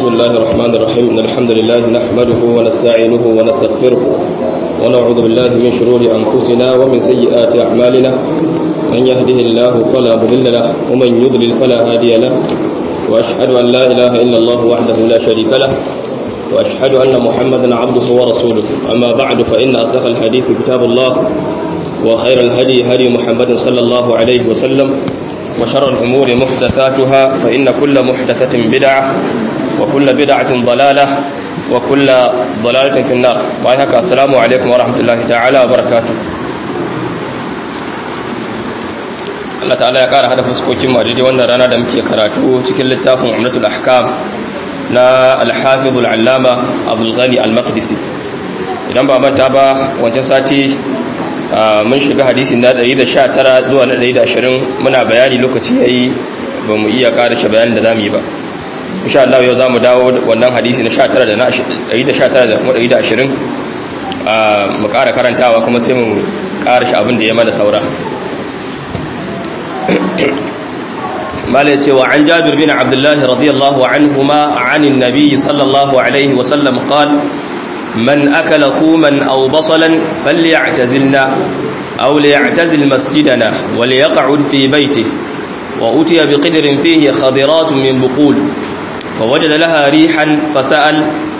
الله الرحمن الرحيم إن الحمد لله نحمده ونستعينه ونستغفره ونعوذ بالله من شرور أنفسنا ومن سيئات أعمالنا من يهده الله فلا مضل له ومن يضلل فلا هادي له وأشهد أن لا إله إلا الله وحده لا شريك له وأشهد أن محمدا عبده ورسوله أما بعد فإن أصدق الحديث كتاب الله وخير الهدي هدي محمد صلى الله عليه وسلم وشر الأمور محدثاتها فإن كل محدثة بدعة وكل بدعة ضلالة وكل ضلالة في النار وعيهك السلام عليكم ورحمة الله تعالى وبركاته Allah ta'ala ya ƙara hada fuskokin mu daidai wannan rana da muke karatu cikin littafin Umratul Ahkam na Al-Hafiz Al-Allama Abdul Ghani Al-Maqdisi idan ba manta ba wancan sati mun shiga hadisi na 119 zuwa na 120 muna bayani lokaci yayi ba mu iya karashe bayanin da zamu yi ba insha Allah yau zamu dawo wannan hadisi na 19 da na 119 da kuma 120 mu ƙara karantawa kuma sai mu karashe abin da ya mana saura mala yace wa an Jabir bin Abdullah radiyallahu anhuma anin nabiy sallallahu alaihi wa sallam qala من أكل ثوما أو بصلا فليعتزلنا أو ليعتزل مسجدنا وليقعد في بيته وأتي بقدر فيه خضرات من بقول فوجد لها ريحا فسأل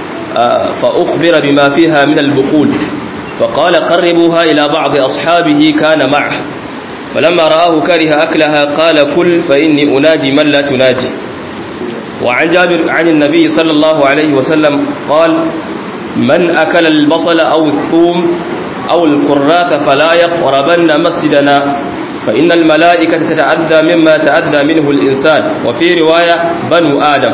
فأخبر بما فيها من البقول فقال قربوها إلى بعض أصحابه كان معه فلما رآه كره أكلها قال كل فإني أناجي من لا تناجي وعن جابر عن النبي صلى الله عليه وسلم قال من أكل البصل أو الثوم أو الكراث فلا يقربن مسجدنا فإن الملائكة تتأذى مما تأذى منه الإنسان وفي رواية بنو آدم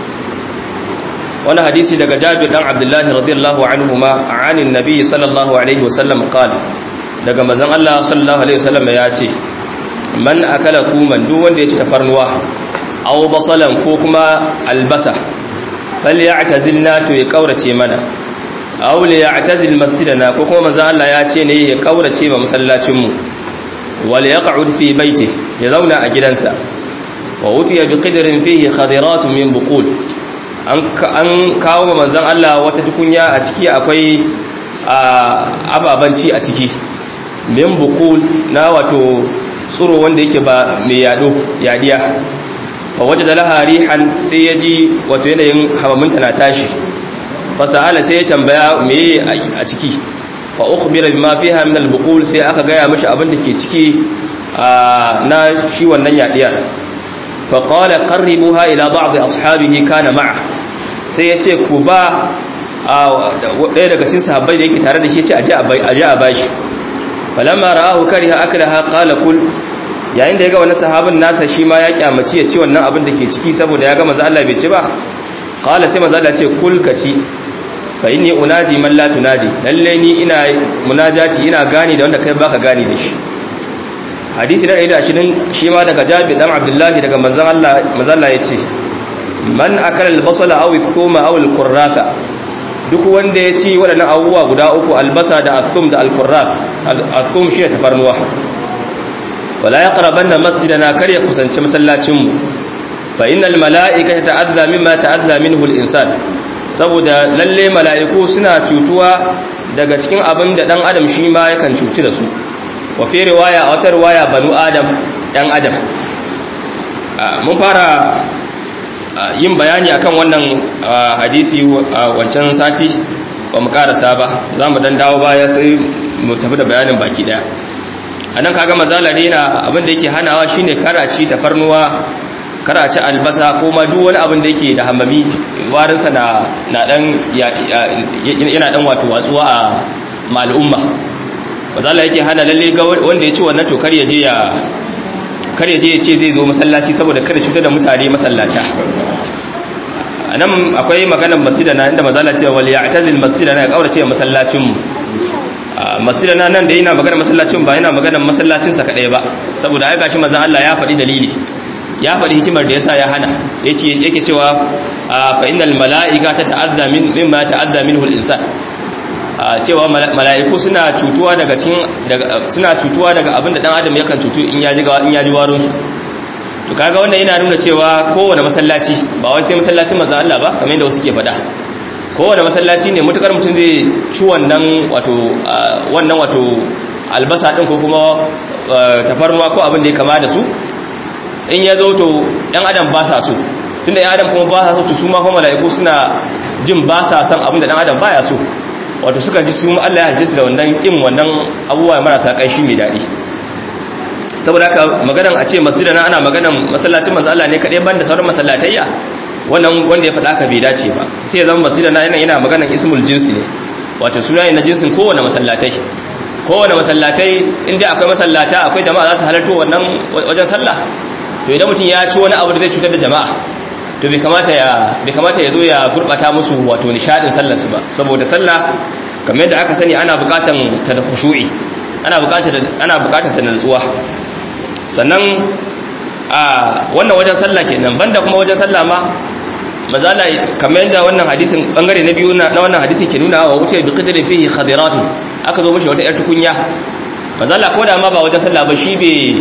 وانا حديثي دقى جابر بن عبد الله رضي الله عنهما عن النبي صلى الله عليه وسلم قال daga mazan Allah sallallahu alaihi wasallam ya ce man akala kuman duk wanda ya ci tafarnuwa aw basalan ko kuma albasa falyatazilna to ya kaurace mana aw liyatazil masjidana ko kuma manzo Allah ya ce ne ya kaurace ma masallacin mu wal yaq'ud fi baiti ya zauna a gidansa wa utiya bi qidrin fihi khadiratun min buqul an an kawo manzon Allah wata tukunya a ciki akwai ababanci a ciki min buqul na wato tsuro wanda yake ba mai yado yadiya fa wajada laha rihan sai yaji wato yanayin hawaminta na tashi fasa'ala sai ya tambaya meye a ciki fa ukhbira bima fiha min al-buqul sai aka gaya mishi abin da ke ciki na shi wannan yadiyar fa qala qarribuha ila ba'd ashabihi kana ma'a sai yace ku ba ɗaya daga cikin sahabbai da yake tare da shi yace aje aje a bashi falamma ra'ahu kariha aklaha qala kul yayin da ya ga wannan sahabin nasa shi ma ya kyamaci ya ci wannan abin da ke ciki saboda ya ga manzo Allah bai ci ba qala sai manzo Allah ce kul ka ci fa inni unaji man la tunaji lalle ni ina munajati ina gani da wanda kai baka gani da shi hadisi na 120 shi ma daga Jabir dan Abdullahi daga manzon Allah manzon Allah yace man akala al-basala aw al-thuma aw al-qurrata duk wanda ya ci waɗannan abubuwa guda uku albasa da athum da al-qurrat al-thum shi tafarnuwa wala yaqrabanna masjidana kar ya kusanci masallacin mu fa innal mala'ikata ta'adha mimma ta'adha minhu al-insan saboda lalle mala'iku suna cutuwa daga cikin abin da dan adam shi ma yakan cuci da su wa fi riwaya a wata riwaya banu adam dan adam mun fara yin bayani akan wannan hadisi wancan sati ba mu karasa ba za mu dan dawo baya sai mu tafi da bayanin baki daya anan kaga mazala ne na abin da yake hanawa shine karaci tafarnuwa karaci albasa ko ma duk wani abin da yake da hamami warinsa na na dan yana dan wato watsuwa a mal'umma mazala yake hana lalle ga wanda ya ci wannan to kar ya je ya kar ya je ya ce zai zo masallaci saboda kada cutar da mutane masallata anan akwai maganar masjidana inda mazala ce wal ya'tazil masjidana ya kaurace masallacin mu masjidana nan da yana maganar masallacin ba yana maganar masallacin sa kadai ba saboda ai gashi manzon Allah ya faɗi dalili ya faɗi hikimar da yasa ya hana yace yake cewa fa innal mala'ika tata'adda min mimma ta'adda minhu al-insan cewa mala'iku suna cutuwa daga cikin suna cutuwa daga abin da dan adam yakan cutu in ya ji in ya ji warin su to kaga wannan yana nuna cewa kowane masallaci ba wai sai masallacin manzon Allah ba kamar yadda wasu ke faɗa kowane masallaci ne mutukar mutum zai ci wannan wato wannan wato albasa din ko kuma tafarnuwa ko abin da ya kama da su in ya zo to ɗan adam ba sa so tunda ɗan adam kuma ba sa so to su ma kuma mala'iku suna jin ba sa son abin da ɗan adam baya so wato suka ji su Allah ya halice su da wannan kin wannan abubuwa marasa ƙanshi mai daɗi saboda haka maganan a ce masjidana ana maganan masallacin manzo Allah ne kadai banda sauran masallatayya wannan wanda ya faɗa ka bai dace ba sai ya zama masjidana yana yana maganan ismul jinsi ne wato suna ne na jinsin kowane masallatai kowane masallatai inda akwai masallata akwai jama'a za su halarto wannan wajen sallah to idan mutum ya ci wani abu da zai cutar da jama'a to bai kamata ya bai kamata ya zo ya gurbata musu wato nishadin sallar su ba saboda sallah kamar yadda aka sani ana bukatan ta da khushu'i ana bukatar ana bukatar ta nutsuwa sannan a wannan wajen sallah kenan banda kuma wajen sallah ma mazala kamar yadda wannan hadisin bangare na biyu na wannan hadisin ke nuna wa wuce bi qadri fihi khadiratun aka zo mishi wata yar tukunya mazala ko da ma ba wajen sallah ba shi bai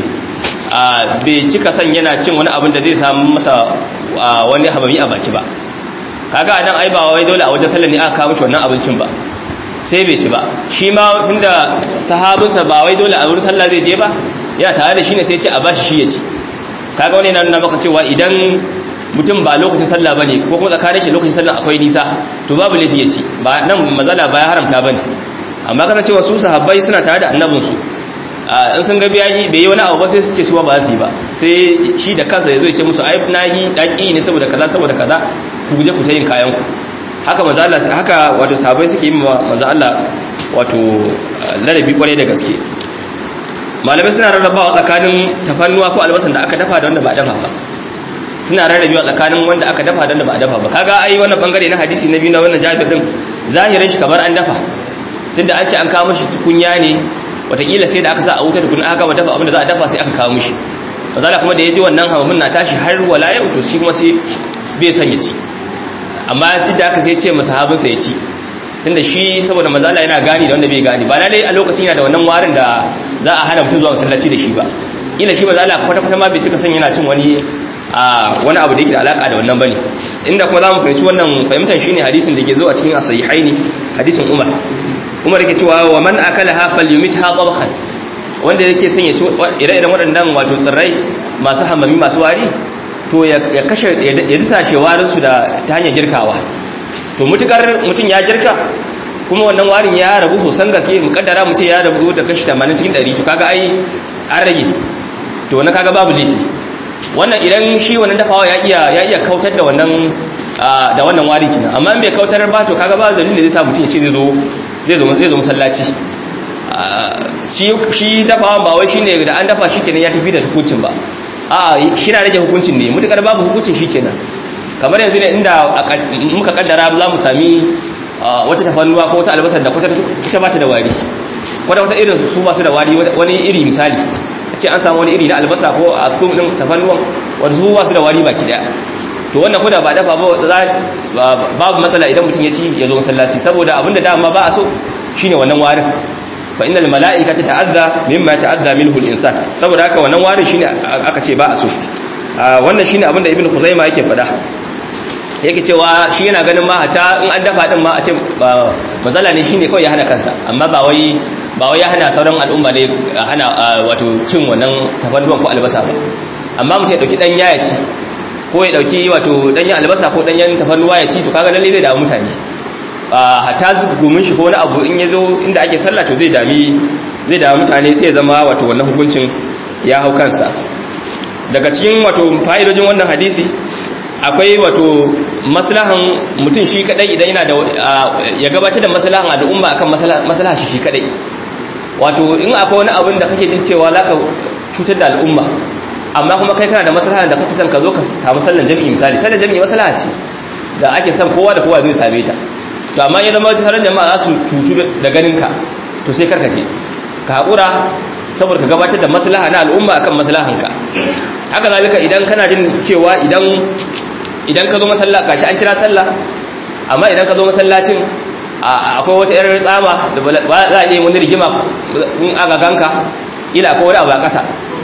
a bai cika san yana cin wani abin da zai samu masa wani habami a baki ba kaga anan ai ba wai dole a wajen sallah ne aka kawo mishi wannan abincin ba sai bai ci ba shi ma tunda sahabinsa ba wai dole a wurin sallah zai je ba ya tare da shi ne sai ce a bashi shi ya ci kaga wani yana nuna maka cewa idan mutum ba lokacin sallah bane ko kuma tsakanin shi lokacin sallah akwai nisa to babu laifi ya ci ba nan mazala ba ya haramta bane amma kana cewa su sahabbai suna tare da annabin su in sun ga biyayi bai yi wani abu ba sai su ce su ba su yi ba sai shi da kansa ya zo ya ce musu ai nahi daki ne saboda kaza saboda kaza ku guje ku ta yin kayan ku haka manzo Allah haka wato sahabbai suke yi manzo Allah wato ladabi kwarai da gaske malamai suna rarrabawa tsakanin tafannuwa ko albasan da aka dafa da wanda ba a dafa ba suna rarrabewa tsakanin wanda aka dafa da wanda ba a dafa ba kaga ai wannan bangare na hadisi na biyu na wannan Jabir din zahirin shi kamar an dafa tunda an ce an kawo mishi tukunya ne wataƙila sai da aka sa a wuta tukun aka gama dafa abin da za a dafa sai aka kawo mishi mazala kuma da ya ji wannan hamamin na tashi har wala yau to shi kuma sai bai son ya ci amma duk da aka sai ce masahabinsa ya ci tunda shi saboda mazala yana gani da wanda bai gani ba lalai a lokacin yana da wannan warin da za a hana mutum zuwa masallaci da shi ba kila shi mazala kwata kwata ma bai cika son yana cin wani a wani abu da yake da alaka da wannan bane inda kuma zamu fahimci wannan fahimtar shine hadisin da ke zo a cikin as-sahihaini hadisin Umar Umar yake cewa wa man akalaha falyumitha tabkhan wanda yake son ya ci ire-iren waɗannan wato tsirrai masu hammami masu wari to ya kashe ya disa shewarin su da ta hanyar girkawa to mutukar mutum ya girka kuma wannan warin ya rabu sosan gaske mukaddara mu ce ya rabu da kashi 80 cikin 100 to kaga ai an rage to wannan kaga babu laifi wannan idan shi wannan dafawa ya iya ya iya kautar da wannan da wannan warin kina amma in bai kautar ba to kaga ba dalilin da zai sa mutum ya ce zai zo zai zo zai zo masallaci shi shi dafawa ba wai shine da an dafa shi kenan ya tafi da hukuncin ba a shi na rage hukuncin ne mutukar babu hukuncin shi kenan kamar yanzu ne inda muka kaddara za mu sami wata tafannuwa ko wata albasar da kwata ta bata da wari kwata wata irin su masu da wari wani iri misali a ce an samu wani iri na albasa ko a kumin tafannuwan wanda su masu da wari baki daya to wannan koda ba dafa ba babu matsala idan mutum ya ci ya zo masallaci saboda abinda dama ba a so shine wannan warin fa innal mala'ikata ta'azza mimma ta'azza minhu al-insan saboda haka wannan warin shine aka ce ba a so wannan shine abinda ibnu khuzaima yake faɗa yake cewa shi yana ganin ma hata in an dafa din ma a ce matsala ne shine kawai ya hana kansa amma ba wai ba wai ya hana sauran al'umma ne hana wato cin wannan tafannuwan ko albasa ba amma mutum ya dauki dan ya ci ko ya dauki wato danyen albasa ko danyen tafannuwa ya ci to kaga lalle zai damu mutane hata gumin shi ko wani abu in ya zo inda ake sallah to zai dami zai damu mutane sai ya zama wato wannan hukuncin ya hau kansa daga cikin wato fa'idojin wannan hadisi akwai wato maslahan mutum shi kadai idan yana da ya gabatar da maslahan al'umma akan maslaha shi shi kadai wato in akwai wani abin da kake jin cewa zaka cutar da al'umma amma kuma kai kana da maslahan da kake son ka zo ka samu sallan jami'i misali sallan jami'i maslaha ce da ake son kowa da kowa zai same ta to amma ya zama sauran jama'a za su cutu da ganin ka to sai karka je ka haƙura saboda ka gabatar da maslaha na al'umma akan maslahanka haka zalika idan kana jin cewa idan idan ka zo masalla gashi an kira sallah amma idan ka zo masallacin akwai wata yar tsama da ba za a iya wani rigima in aka ganka ila akwai wani abu a ƙasa to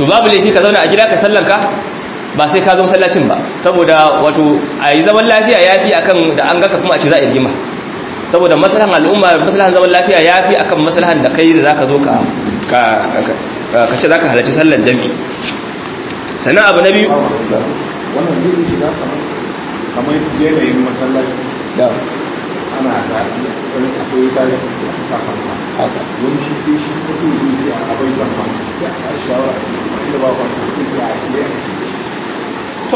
to babu laifi ka zauna a gida ka sallanka ba sai ka zo masallacin ba saboda wato a yi zaman lafiya ya fi akan da an gaka kuma a ce za a yi rigima saboda maslahan al'umma maslahan zaman lafiya ya fi akan maslahan da kai da za ka zo ka ka ce za ka halarci sallar jami'i sannan abu na biyu wannan zai shiga kamar kamar yanayin masallaci da ana zaɓi wani akwai tare da sa fanka wani shi ke shi ko sai zai ce a bai san fanka ya a shawara inda ba fanka zai ce a shi ya to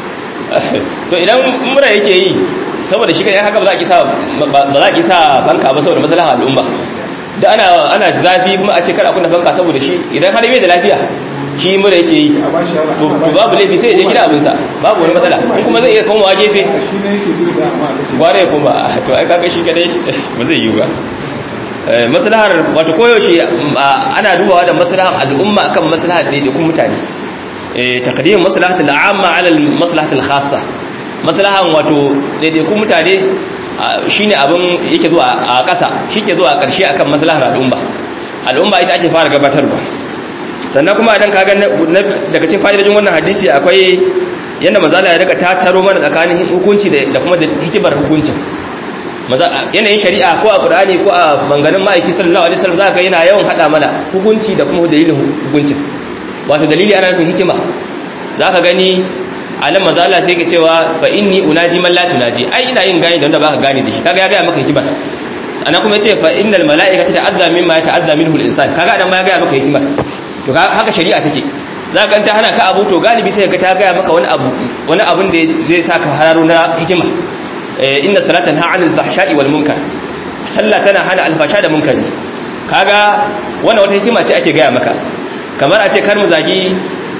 to idan mura yake yi saboda shi kai haka ba za ki sa ba za ki sa fanka ba saboda maslahan al'umma da ana ana zafi kuma a ce kar a kunna fanka saboda shi idan har bai da lafiya shi mura yake yi a ba shi shawara to to babu laifi sai ya je gida abinsa babu wani matsala in kuma zai iya komawa gefe shi ne yake so da amma da shi gware ya koma to ai kaga shi kadai ba zai yi ba Eh, maslahar wato koyaushe ah, ana dubawa da maslahar al'umma akan maslahar ɗaiɗaikun mutane eh taqdim maslahatul amma ala maslahatul khassa maslahan wato ɗaiɗaikun mutane ah, shine abin yake zuwa a ƙasa shike zuwa a ƙarshe akan maslahar al'umma al'umma ita ake fara gabatarwa sannan kuma idan kaga na- na- daga cikin fa'idojin wannan hadisi akwai yadda mazala ya rika tattaro mana tsakanin hukunci da da kuma da hikimar hukuncin maza yanayin shari'a ko a qur'ani ko a banganin ma'aiki sallallahu alaihi wasallam zaka ga yana yawan hada mana hukunci da kuma dalilin hukuncin wato dalili ana nufin hikima zaka gani alam mazala sai ka cewa fa inni unaji man la tunaji ai ina yin gani da wanda baka gane da shi kaga ya ga maka hikima ana kuma yace fa innal mala'ikata ta'azza mimma yata'azza minhu al-insan kaga dan ma ya ga maka hikima to ka- haka shari'a take za ka ta hana ka abu to galibi sai ka ta gaya maka wani abu wani abun da zai sa ka hararo na hikima Eh, inna salatan ha anil fahsha'i wal munkar sallah tana hana alfasha da munkari kaga wannan wata hikima ce ake gaya maka kamar a ce kar mu zagi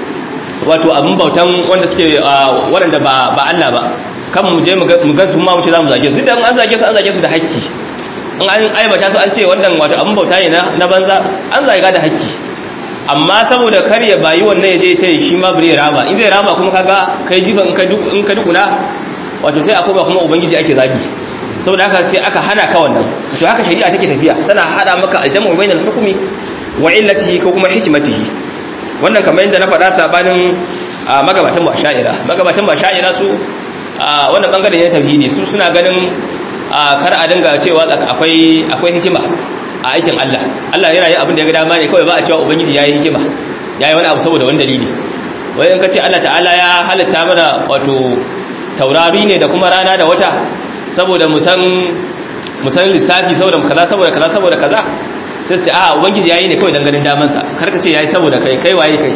wato abin bautan wanda suke ah, waɗanda ba ba Allah ba kan mu je mu ga mu ga su ma mu ce za mu zage su idan an zage su an zage su da haƙƙi in an aibata su an ce wannan wato abin bauta ne na na banza an zaga da haƙƙi amma saboda kar ya bayi wannan ya je ce shi ma bari ya rama in zai rama kuma kaga kai jifan in ka duk in ka dukuna wato sai akwai ba kuma ubangiji ake zagi saboda haka sai aka hana ka wannan to haka shari'a take tafiya tana hada maka aljamu bainal hukmi wa illatihi ko kuma hikmatihi wannan kamar yadda na faɗa sabanin a magabatan ba sha'ira magabatan ba sha'ira su a wannan bangaren ne tauhidi su suna ganin a kar a dinga cewa akwai akwai hikima a aikin Allah Allah yana yin abin da ya ga dama ne kawai ba a cewa ubangiji yayi hikima yayi wani abu saboda wani dalili wai in ka ce Allah ta'ala ya halitta mana wato taurari ne da kuma rana da wata saboda mu san mu san lissafi saboda kaza saboda kaza saboda kaza sai su ce a ubangiji yayi ne kawai dan ganin daman sa kar ka ce yayi saboda kai kai waye kai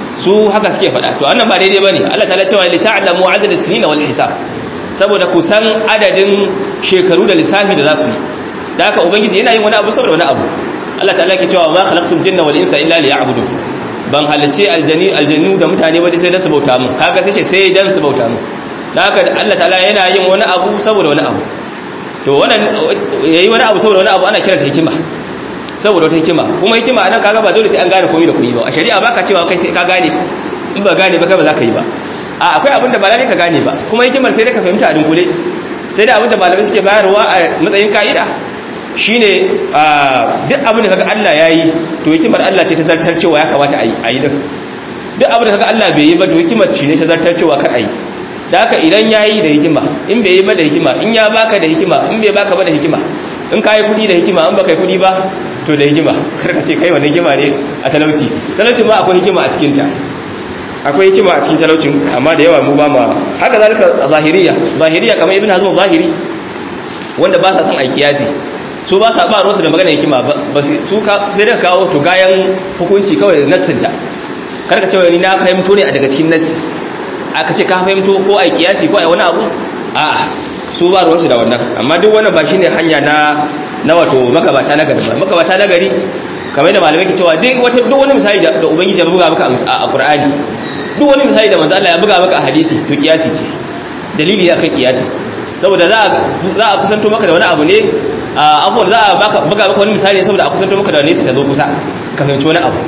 su haka suke faɗa to wannan ba daidai bane Allah ta'ala cewa li ta'lamu adad as-sinin wal hisab saboda ku san adadin shekaru da lissafi da za ku yi da haka ubangiji yana yin wani abu saboda wani abu Allah ta'ala ke cewa ma khalaqtul jinna wal insa illa liya'budun ban halice aljani aljannu da mutane ba sai dan su bauta mun kaga sai ce sai dan su bauta mun da haka Allah ta'ala yana yin wani abu saboda wani abu to wannan yayi wani abu saboda wani abu ana kiranta hikima saboda wata hikima kuma hikima anan kaga ba dole sai an gane komai da komai ba a shari'a baka cewa kai sai ka gane in ba gane ba kai ba za ka yi ba a akwai abin da ba lalle ka gane ba kuma hikimar sai dai ka fahimta a dunkule sai da abin da malamai suke bayarwa a matsayin ka'ida shine duk abin da kaga Allah yayi to hikimar Allah ce ta zartar cewa ya kamata a yi din duk abin da kaga Allah bai yi ba to hikimar shi ne ta zartar cewa kar a yi da haka idan yayi da hikima in bai yi ba da hikima in ya baka da hikima in bai baka ba da hikima in ka yi kudi da hikima in baka yi kudi ba to da hikima kar ka ce kai wani hikima ne a talauci talaucin ma akwai hikima a cikin ta akwai hikima a cikin talaucin amma da yawa mu ba ma haka zalika zahiriya zahiriya kamar ibn hazm zahiri wanda ba sa son aiki yasi su ba sa ba ruwansu da magana hikima ba su sai da kawo to gayan hukunci kawai nassinta kar ka ce wani na fahimto ne a daga cikin nassi aka ce ka fahimto ko a kiyasi ko a wani abu a'a su ba ruwansu da wannan amma duk wannan ba shine hanya na na wato magabata na gari ba magabata na gari kamar da malamai ke cewa duk wata duk wani misali da ubangiji ya buga maka a Qur'ani duk wani misali da manzo Allah ya buga maka a hadisi to kiyasi ce dalili ya kan kiyasi saboda za za a kusanto maka da wani abu ne abubuwan za a buga maka wani misali saboda a kusanto maka da wani sai ta zo kusa ka fahimci wani abu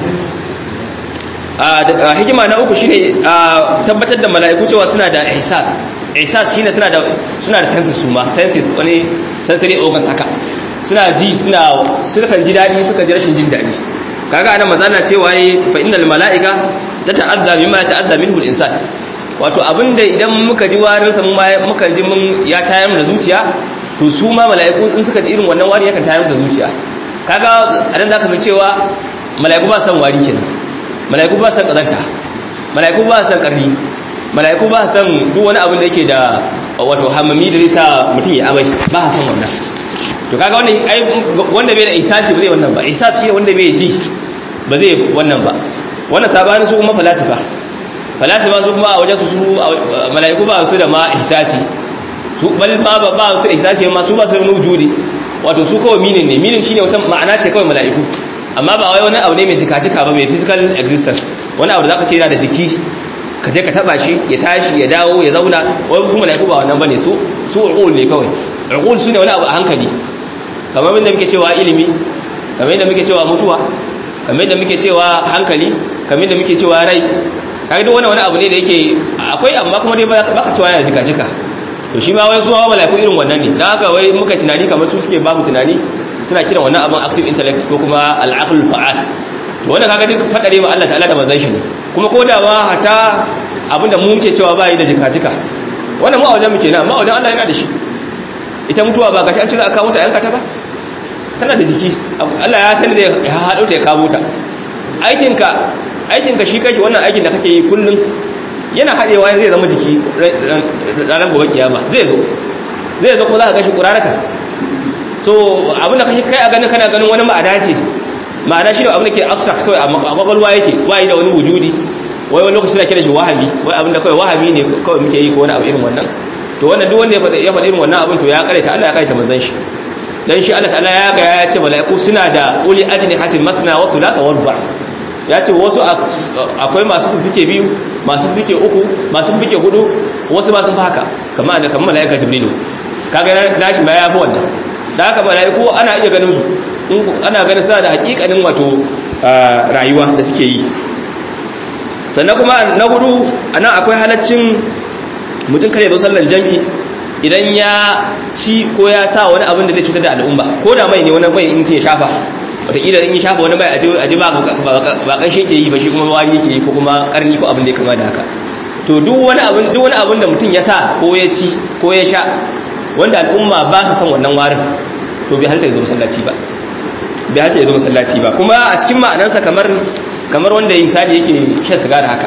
hikima na uku shine tabbatar da mala'iku cewa suna da ihsas ihsas shine suna da suna da senses su ma senses wani sensory organs haka suna ji suna suka ji dadi suka ji rashin jin dadi kaga anan manzo Allah cewa yi fa innal malaika tata'azza mimma ta'azza minhu al-insan wato abinda idan muka ji warin sa muka ji mun ya tayar da zuciya to su ma mala'iku in suka ji irin wannan wari yakan tayar da zuciya kaga anan zaka fi cewa mala'iku ba san wari kenan mala'iku ba san kazanta mala'iku ba san karni mala'iku ba san duk wani abin da yake da wato hamami da zai sa mutum ya amai ba san wannan to kaga wannan ai wanda bai da ihsasi ba zai wannan ba ihsasi shine wanda bai ji ba zai wannan ba wannan sabanin su kuma falasifa falasifa su kuma a wajen su mala'iku ba su da ma ihsasi su bal ma ba ba su ihsasi ma su ba su da wujudi wato su kawai minin ne minin shine wata ma'ana ce kawai mala'iku amma ba wai wani abu ne mai jika-jika ba mai physical existence wani abu da zaka ce yana da jiki ka je ka taba shi ya tashi ya dawo ya zauna wani kuma mala'iku ba wannan bane su su uqul ne kawai uqul su ne wani abu a hankali kamar yadda muke cewa ilimi kamar yadda muke cewa mutuwa kamar yadda muke cewa hankali kamar yadda muke cewa rai kaga duk wani abu ne da yake akwai amma kuma dai baka cewa yana jika-jika to shi ma wai zuwa mala'iku irin wannan ne dan haka wai muka tunani kamar su suke babu tunani suna kiran wannan abin active intellect ko kuma al-aql fa'al to wanda kaga duk fadare ma Allah ta'ala da manzon shi ne kuma ko da ma hata abinda mu muke cewa bai da jika-jika wannan mu a wajen muke na amma a wajen Allah yana da shi ita mutuwa ba gashi an cira aka mutu yanka ta ba tana da jiki Allah ya sani zai ya haɗo ta ya kamo ta aikinka aikinka shi kashi wannan aikin da kake yi kullum yana haɗewa zai zama jiki ranar gobe kiyama zai zo zai zo kuma za ka gashi ƙurarata so abin da kake kai a ganin kana ganin wani ma'ana ce ma'ana shi da abin da ke abstract kawai a kwakwalwa yake wayi da wani wujudi wai wani lokaci na kira shi wahabi wai abin da kawai wahabi ne kawai muke yi ko wani abu irin wannan to wannan duk wanda ya faɗi irin wannan abin to ya kare ta Allah ya kare ta manzon shi dan shi Allah ta'ala ya ga ya ce mala'iku suna da uli ajni hatin matna wa thulatha wa ruba ya ce wasu akwai masu fike biyu masu fike uku masu fike hudu wasu ba sun fi haka kamar da kamar mala'ika jibrilu kaga nashi ma ya fi wannan da haka mala'iku ana iya ganin su ana ganin suna da hakikanin wato rayuwa da suke yi sannan kuma na hudu anan akwai halaccin mutum kare zo sallan jami'i idan ya ci ko ya sa wani abin da zai cutar da al'umma ko da mai ne wani mai in ya shafa wataƙila in ya shafa wani mai aji ba ba ƙanshe ke yi ba shi kuma wari yake yi ko kuma ƙarni ko abin da ya kama da haka to duk wani abin duk wani abin da mutum ya sa ko ya ci ko ya sha wanda al'umma ba su san wannan warin to bai halta ya zo masallaci ba bai halta ya zo masallaci ba kuma a cikin ma'anarsa kamar kamar wanda misali yake shan sigara haka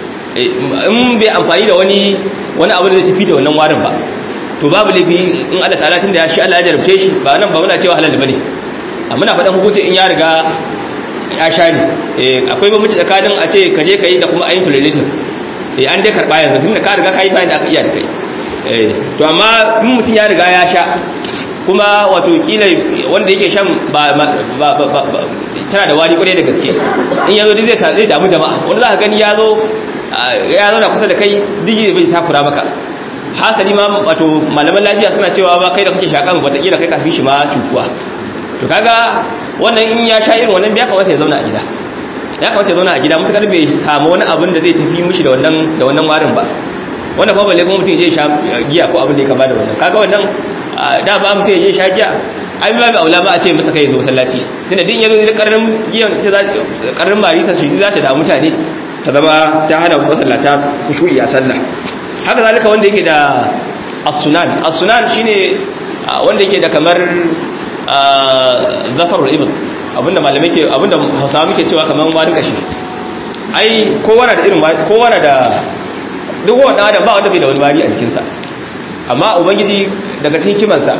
in bai amfani da wani wani abu da zai tafi da wannan warin ba to babu laifi in Allah ta'ala tunda ya shi Allah ya jarabce shi ba nan ba muna cewa halal bane amma muna faɗan hukunci in ya riga ya sha ne eh akwai bambanci tsakanin a ce ka je ka yi da kuma ayin tolerating eh an dai karɓa yanzu tunda ka riga ka yi bayan da aka iya da kai eh to amma in mutum ya riga ya sha kuma wato kila wanda yake shan ba ba ba tana da wari kwarai da gaske in yazo dai zai zai damu jama'a wanda za ka gani ya zo ya zauna kusa da kai digi bai takura maka hasali ma wato malaman lafiya suna cewa ba kai da kake shakan wataƙila kai kafin shi ma cutuwa to kaga wannan in ya sha irin wannan ya kamata ya zauna a gida ya kamata ya zauna a gida mutakar bai samu wani abin da zai tafi mishi da wannan da wannan warin ba wannan fa balle kuma mutum ya je sha giya ko abin da ya kama da wannan kaga wannan da ba mutum ya je sha giya ai ba aula ba a ce masa kai zo masallaci tunda din yazo da karnin giyan ta karnin marisa shi za ta da mutane ta zama ta hana wasu masallata kushu'i a sallah haka zalika wanda yake da as-sunan as-sunan shine wanda yake da kamar zafarul ibn abinda malamai ke abinda Hausawa muke cewa kamar wani kashi ai kowa na da irin kowa na da duk wanda adam ba wanda bai da wani wari a jikinsa amma ubangiji daga cikin kimansa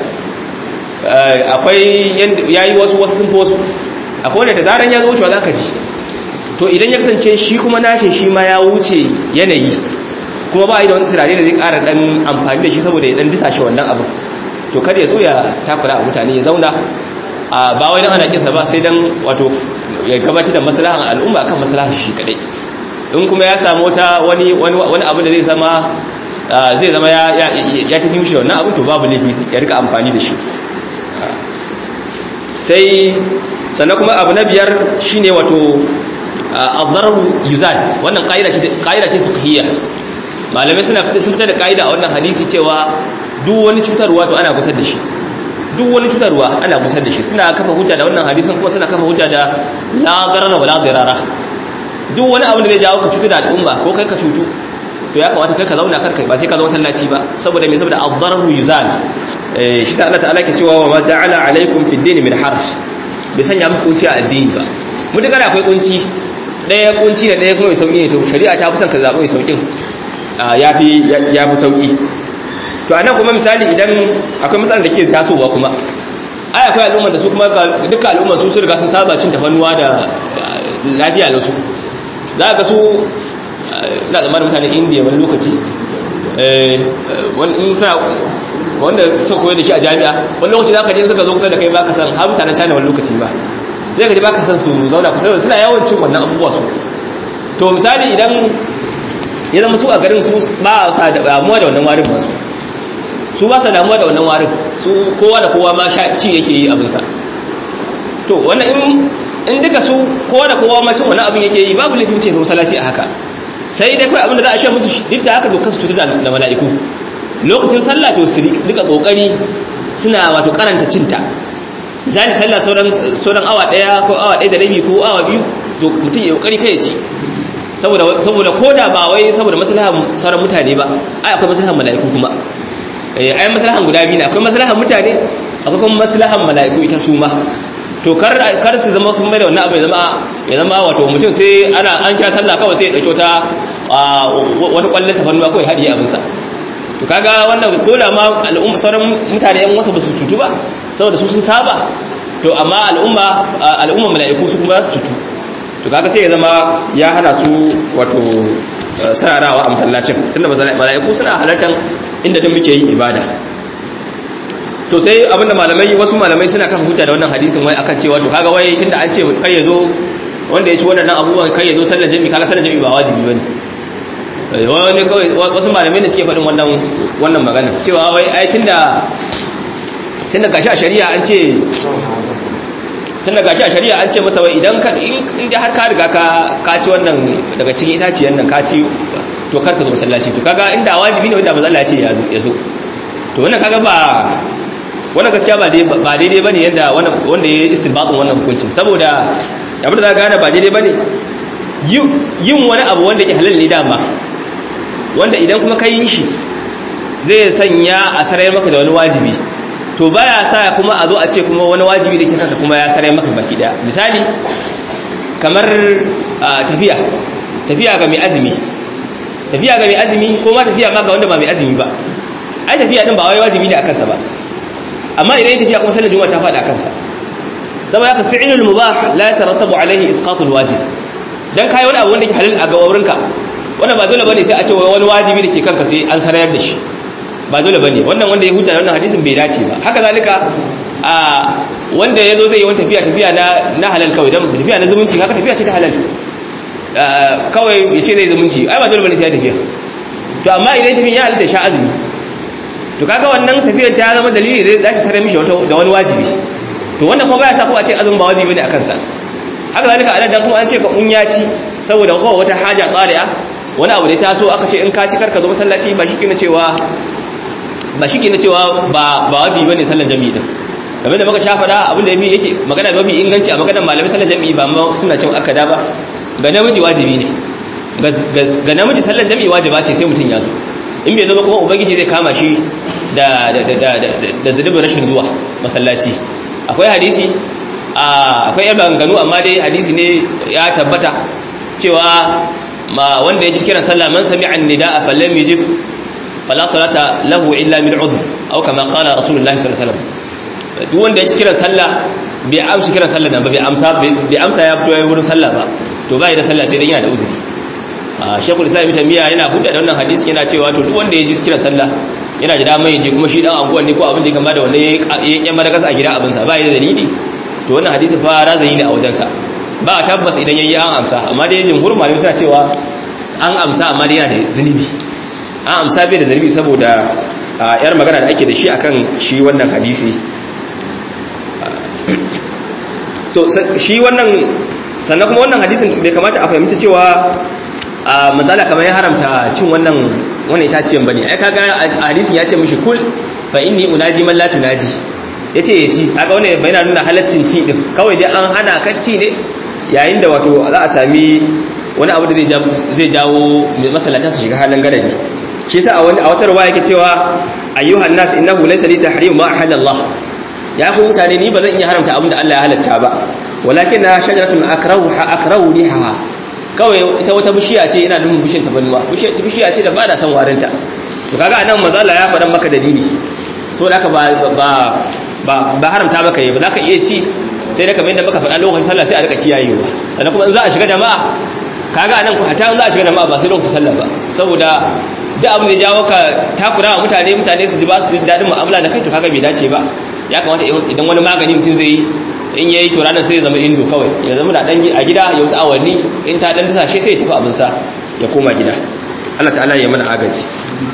akwai yayi wasu wasu sun fi wasu akwai wanda da zaran ya zo wucewa zaka ji to idan ya kasance shi kuma nashin shi ma ya wuce yanayi kuma ba yi da wani turare da zai ƙara ɗan amfani da shi saboda ya ɗan disa shi wannan abin to kada ya zo ya takura a mutane ya zauna a ba wai dan ana kinsa ba sai dan wato ya gabatar da maslahan al'umma akan maslahan shi kadai in kuma ya samu wata wani wani abin da zai zama zai zama ya ya tafi mishi wannan abin to babu laifi ya rika amfani da shi sai sannan kuma abu na biyar shine wato al-darar yuzal wannan ƙa'ida ce ƙa'ida ce fiqhiyya malamai suna sun fitar da ƙa'ida a wannan hadisi cewa duk wani cutarwa to ana kusa da shi duk duk wani cutarwa ana gusar da shi suna kafa hujja da wannan hadisin kuma suna kafa hujja da la darara wala dirara duk wani abu da zai jawo ka cutu da al'umma ko kai ka cutu to ya kamata kai ka zauna karkai ba sai ka zo masallaci ba saboda me saboda ad-dararu yuzal eh shi sa Allah ta'ala ke cewa wa ma ja'ala alaikum fid din min harj bai sanya muku kunci a addini ba mutakar akwai kunci daya kunci da daya kuma mai sauki ne to shari'a ta fi son ka zaɓi mai saukin yafi yafi sauki to anan kuma misali idan akwai matsalar da ke tasowa kuma ai akwai al'ummar da su kuma duka al'ummar su sun riga sun saba cin tafannuwa da lafiya da su za ka su na zamanin mutanen indiya wani lokaci wanda suka koyar da shi a jami'a wani lokaci za ka je suka zo kusa da kai baka san har mutanen china wani lokaci ba sai ka je baka san su zauna kusa da suna yawan cin wannan abubuwa su to misali idan ya zama su a garin su ba sa damuwa da wannan warin masu su ba sa damuwa da wannan warin su kowa da kowa ma sha ci yake yi abinsa to wannan in in duka su kowa da kowa ma cin wani abin yake yi babu laifin ce masallaci a haka sai dai kawai abin da za a ce musu duk da haka dokar su tutu da mala'iku lokacin sallah to su duka kokari suna wato karanta cinta misali sallah sauran sauran awa daya ko awa daya da rabi ko awa biyu to mutum ya kokari kai ya ci saboda saboda koda ba wai saboda maslahan sauran mutane ba ai akwai maslahan mala'iku kuma eh ai maslahan guda biyu ne akwai maslahan mutane akwai kuma maslahan mala'iku ita su ma to kar kar su zama sun mai da wannan abu ya zama ya zama wato mutum sai ana an kira sallah kawai sai ya dauki wata wata kwallon tafarnuwa kawai hadiye abin sa to kaga wannan koda ma al'umma sauran mutane yan wasu ba su tutu ba saboda su sun saba to amma al'umma al'umma mala'iku su kuma su tutu to kaga sai ya zama ya hana su wato sararawa a masallacin tunda mala'iku suna halartar inda duk muke yin ibada to sai abinda malamai wasu malamai suna kan hujja da wannan hadisin wai akan cewa to kaga wai tunda an ce kai yazo wanda ya ci wannan abubuwan kai yazo sallar jami'i kaga sallar jami'i ba wajibi bane wani kawai wasu malamai ne suke faɗin wannan wannan magana cewa wai ai tunda tunda gashi a shari'a an ce tunda gashi a shari'a an ce masa wai idan ka in dai har ka riga ka ka ci wannan daga cikin itaciyan nan ka ci to kar ka zo masallaci to kaga inda wajibi ne wanda manzo Allah ya ce ya zo to wannan kaga ba wannan gaskiya ba ba daidai bane yadda wanda ya istinbatin wannan hukuncin saboda abin da za ka gane ba daidai bane yin wani abu wanda ke halal ne dama wanda idan kuma ka yi shi zai sanya a sarai maka da wani wajibi to baya sa kuma a zo a ce kuma wani wajibi da ke kanka kuma ya sarai maka baki daya misali kamar tafiya tafiya ga mai azumi tafiya ga mai azumi ko ma tafiya ma ga wanda ba mai azumi ba ai tafiya din ba wai wajibi ne a kansa ba amma idan tafiya kuma sallar juma'a ta faɗa a kansa saboda haka fi'lul mubah la yatarattabu alaihi isqatul wajib dan kai wani abu wanda ke halal a gawarinka wannan ba dole bane sai a ce wani wajibi da ke kanka sai an sarayar da shi ba dole bane wannan wanda ya huta wannan hadisin bai dace ba haka zalika a wanda yazo zai yi wani tafiya tafiya na na halal kawai dan tafiya na zumunci haka tafiya ce ta halal kawai ya ce zai zumunci ai ba dole bane sai ya tafiya to amma idan tafiya ya halitta sha azumi to kaga wannan tafiyar ta zama dalili da za ta tare mishi da wani wajibi to wannan kuma baya sa ko a ce azumin ba wajibi ne a kansa haka zalika anan dan kuma an ce ka un ya ci saboda kowa wata haja tsari'a wani abu da ta so aka ce in ka ci karka zo masallaci ba shi kina cewa ba shi kina cewa ba ba wajibi bane sallar jami'i din game da muka sha faɗa abin da yake magana mafi inganci a maganar malamai sallar jami'i ba ma suna cin akada ba ga namiji wajibi ne ga namiji sallar jami'i wajiba ce sai mutum ya zo in bai zo ba kuma ubangiji zai kama shi da da da da zunubin rashin zuwa masallaci akwai hadisi akwai yan maganganu amma dai hadisi ne ya tabbata cewa ma wanda ya ji kiran sallah man sami'a an-nida'a falam yujib fala salata lahu illa min udhr aw kama qala rasulullahi sallallahu alaihi wasallam duk wanda ya ji kiran sallah bai amsa kiran sallah nan ba bai amsa bai amsa ya fito yayin wurin sallah ba to bai da sallah sai dan yana da uzuri shekul islam ibn tamiya yana hudda da wannan hadisi yana cewa to duk wanda ya ji kiran sallah yana da damar yaje kuma shi dan anguwan ne ko abin da ya kama da wannan ya kyan madagas a gida abin sa bai da dalili to wannan hadisi fa razani ne a wajen sa ba tabbas idan yayi an amsa amma dai jumhur malami suna cewa an amsa amma dai yana da zunubi an amsa bai da zunubi saboda yar magana da ake da shi akan shi wannan hadisi to shi wannan sannan kuma wannan hadisin bai kamata a fahimta cewa a matsala kamar ya haramta cin wannan wani itaciyan bane ai kaga hadisin ya ce mishi kul fa inni unaji man la tunaji yace ya ci kaga wannan yana nuna halaccin ci din kawai dai an hana kan ci ne yayin da wato za a sami wani abu da zai jawo masallata su shiga halin gadari shi yasa a wani a wata ruwaya yake cewa ayyuhan nas innahu laysa li tahrim ma ahalla Allah ya ku mutane ni ba zan iya haramta abin da Allah ya halatta ba walakin na shajaratun akrahu akrahu riha kawai ita wata bishiya ce ina nufin bishiyar tabannuwa bishiya ce da ba na son warinta to kaga anan mazala ya faɗan maka dalili saboda haka ba ba ba haramta maka yi ba za ka iya ci sai da kamar yadda muka faɗa lokacin sallah sai a rika kiyayewa sannan kuma in za a shiga jama'a kaga anan ku hata in za a shiga jama'a ba sai lokacin sallah ba saboda duk abin da jawo ka takura wa mutane mutane su ji ba su ji daɗin mu'amala da kai to kaga bai dace ba ya kamata idan wani magani mutum zai yi in yayi to ranar sai ya zama indo kawai ya zama da dan a gida ya wasu awanni in ta dan tasashe sai ya tafi abin sa ya koma gida Allah ta'ala ya mana agaji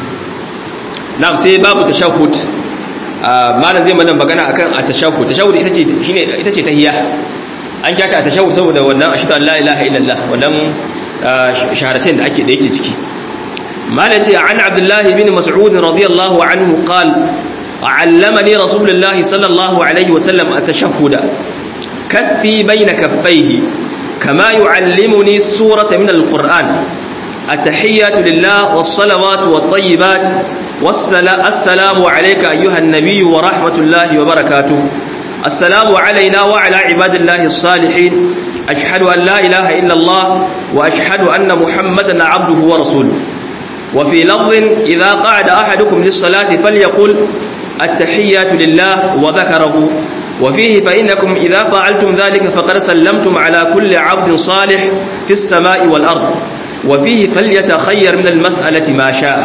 na'am sai babu tashahhud malam zai mana magana akan at-tashahhud tashahhud ita ce shine ita ce tahiyya an kyata tashahhud saboda wannan ashhadu an la ilaha illallah wannan shaharatain da ake da yake ciki malam ce an abdullahi bin mas'ud radiyallahu anhu qala علمني رسول الله صلى الله عليه وسلم التشهد كفي بين كفيه كما يعلمني السورة من القرآن التحيات لله والصلوات والطيبات والسلام عليك أيها النبي ورحمة الله وبركاته السلام علينا وعلى عباد الله الصالحين أشهد أن لا إله إلا الله وأشهد أن محمدا عبده ورسوله وفي لفظ إذا قعد أحدكم للصلاة فليقل التحيات لله وذكره وفيه فإنكم إذا فعلتم ذلك فقد سلمتم على كل عبد صالح في السماء والأرض وفيه فليتخير من المسألة ما شاء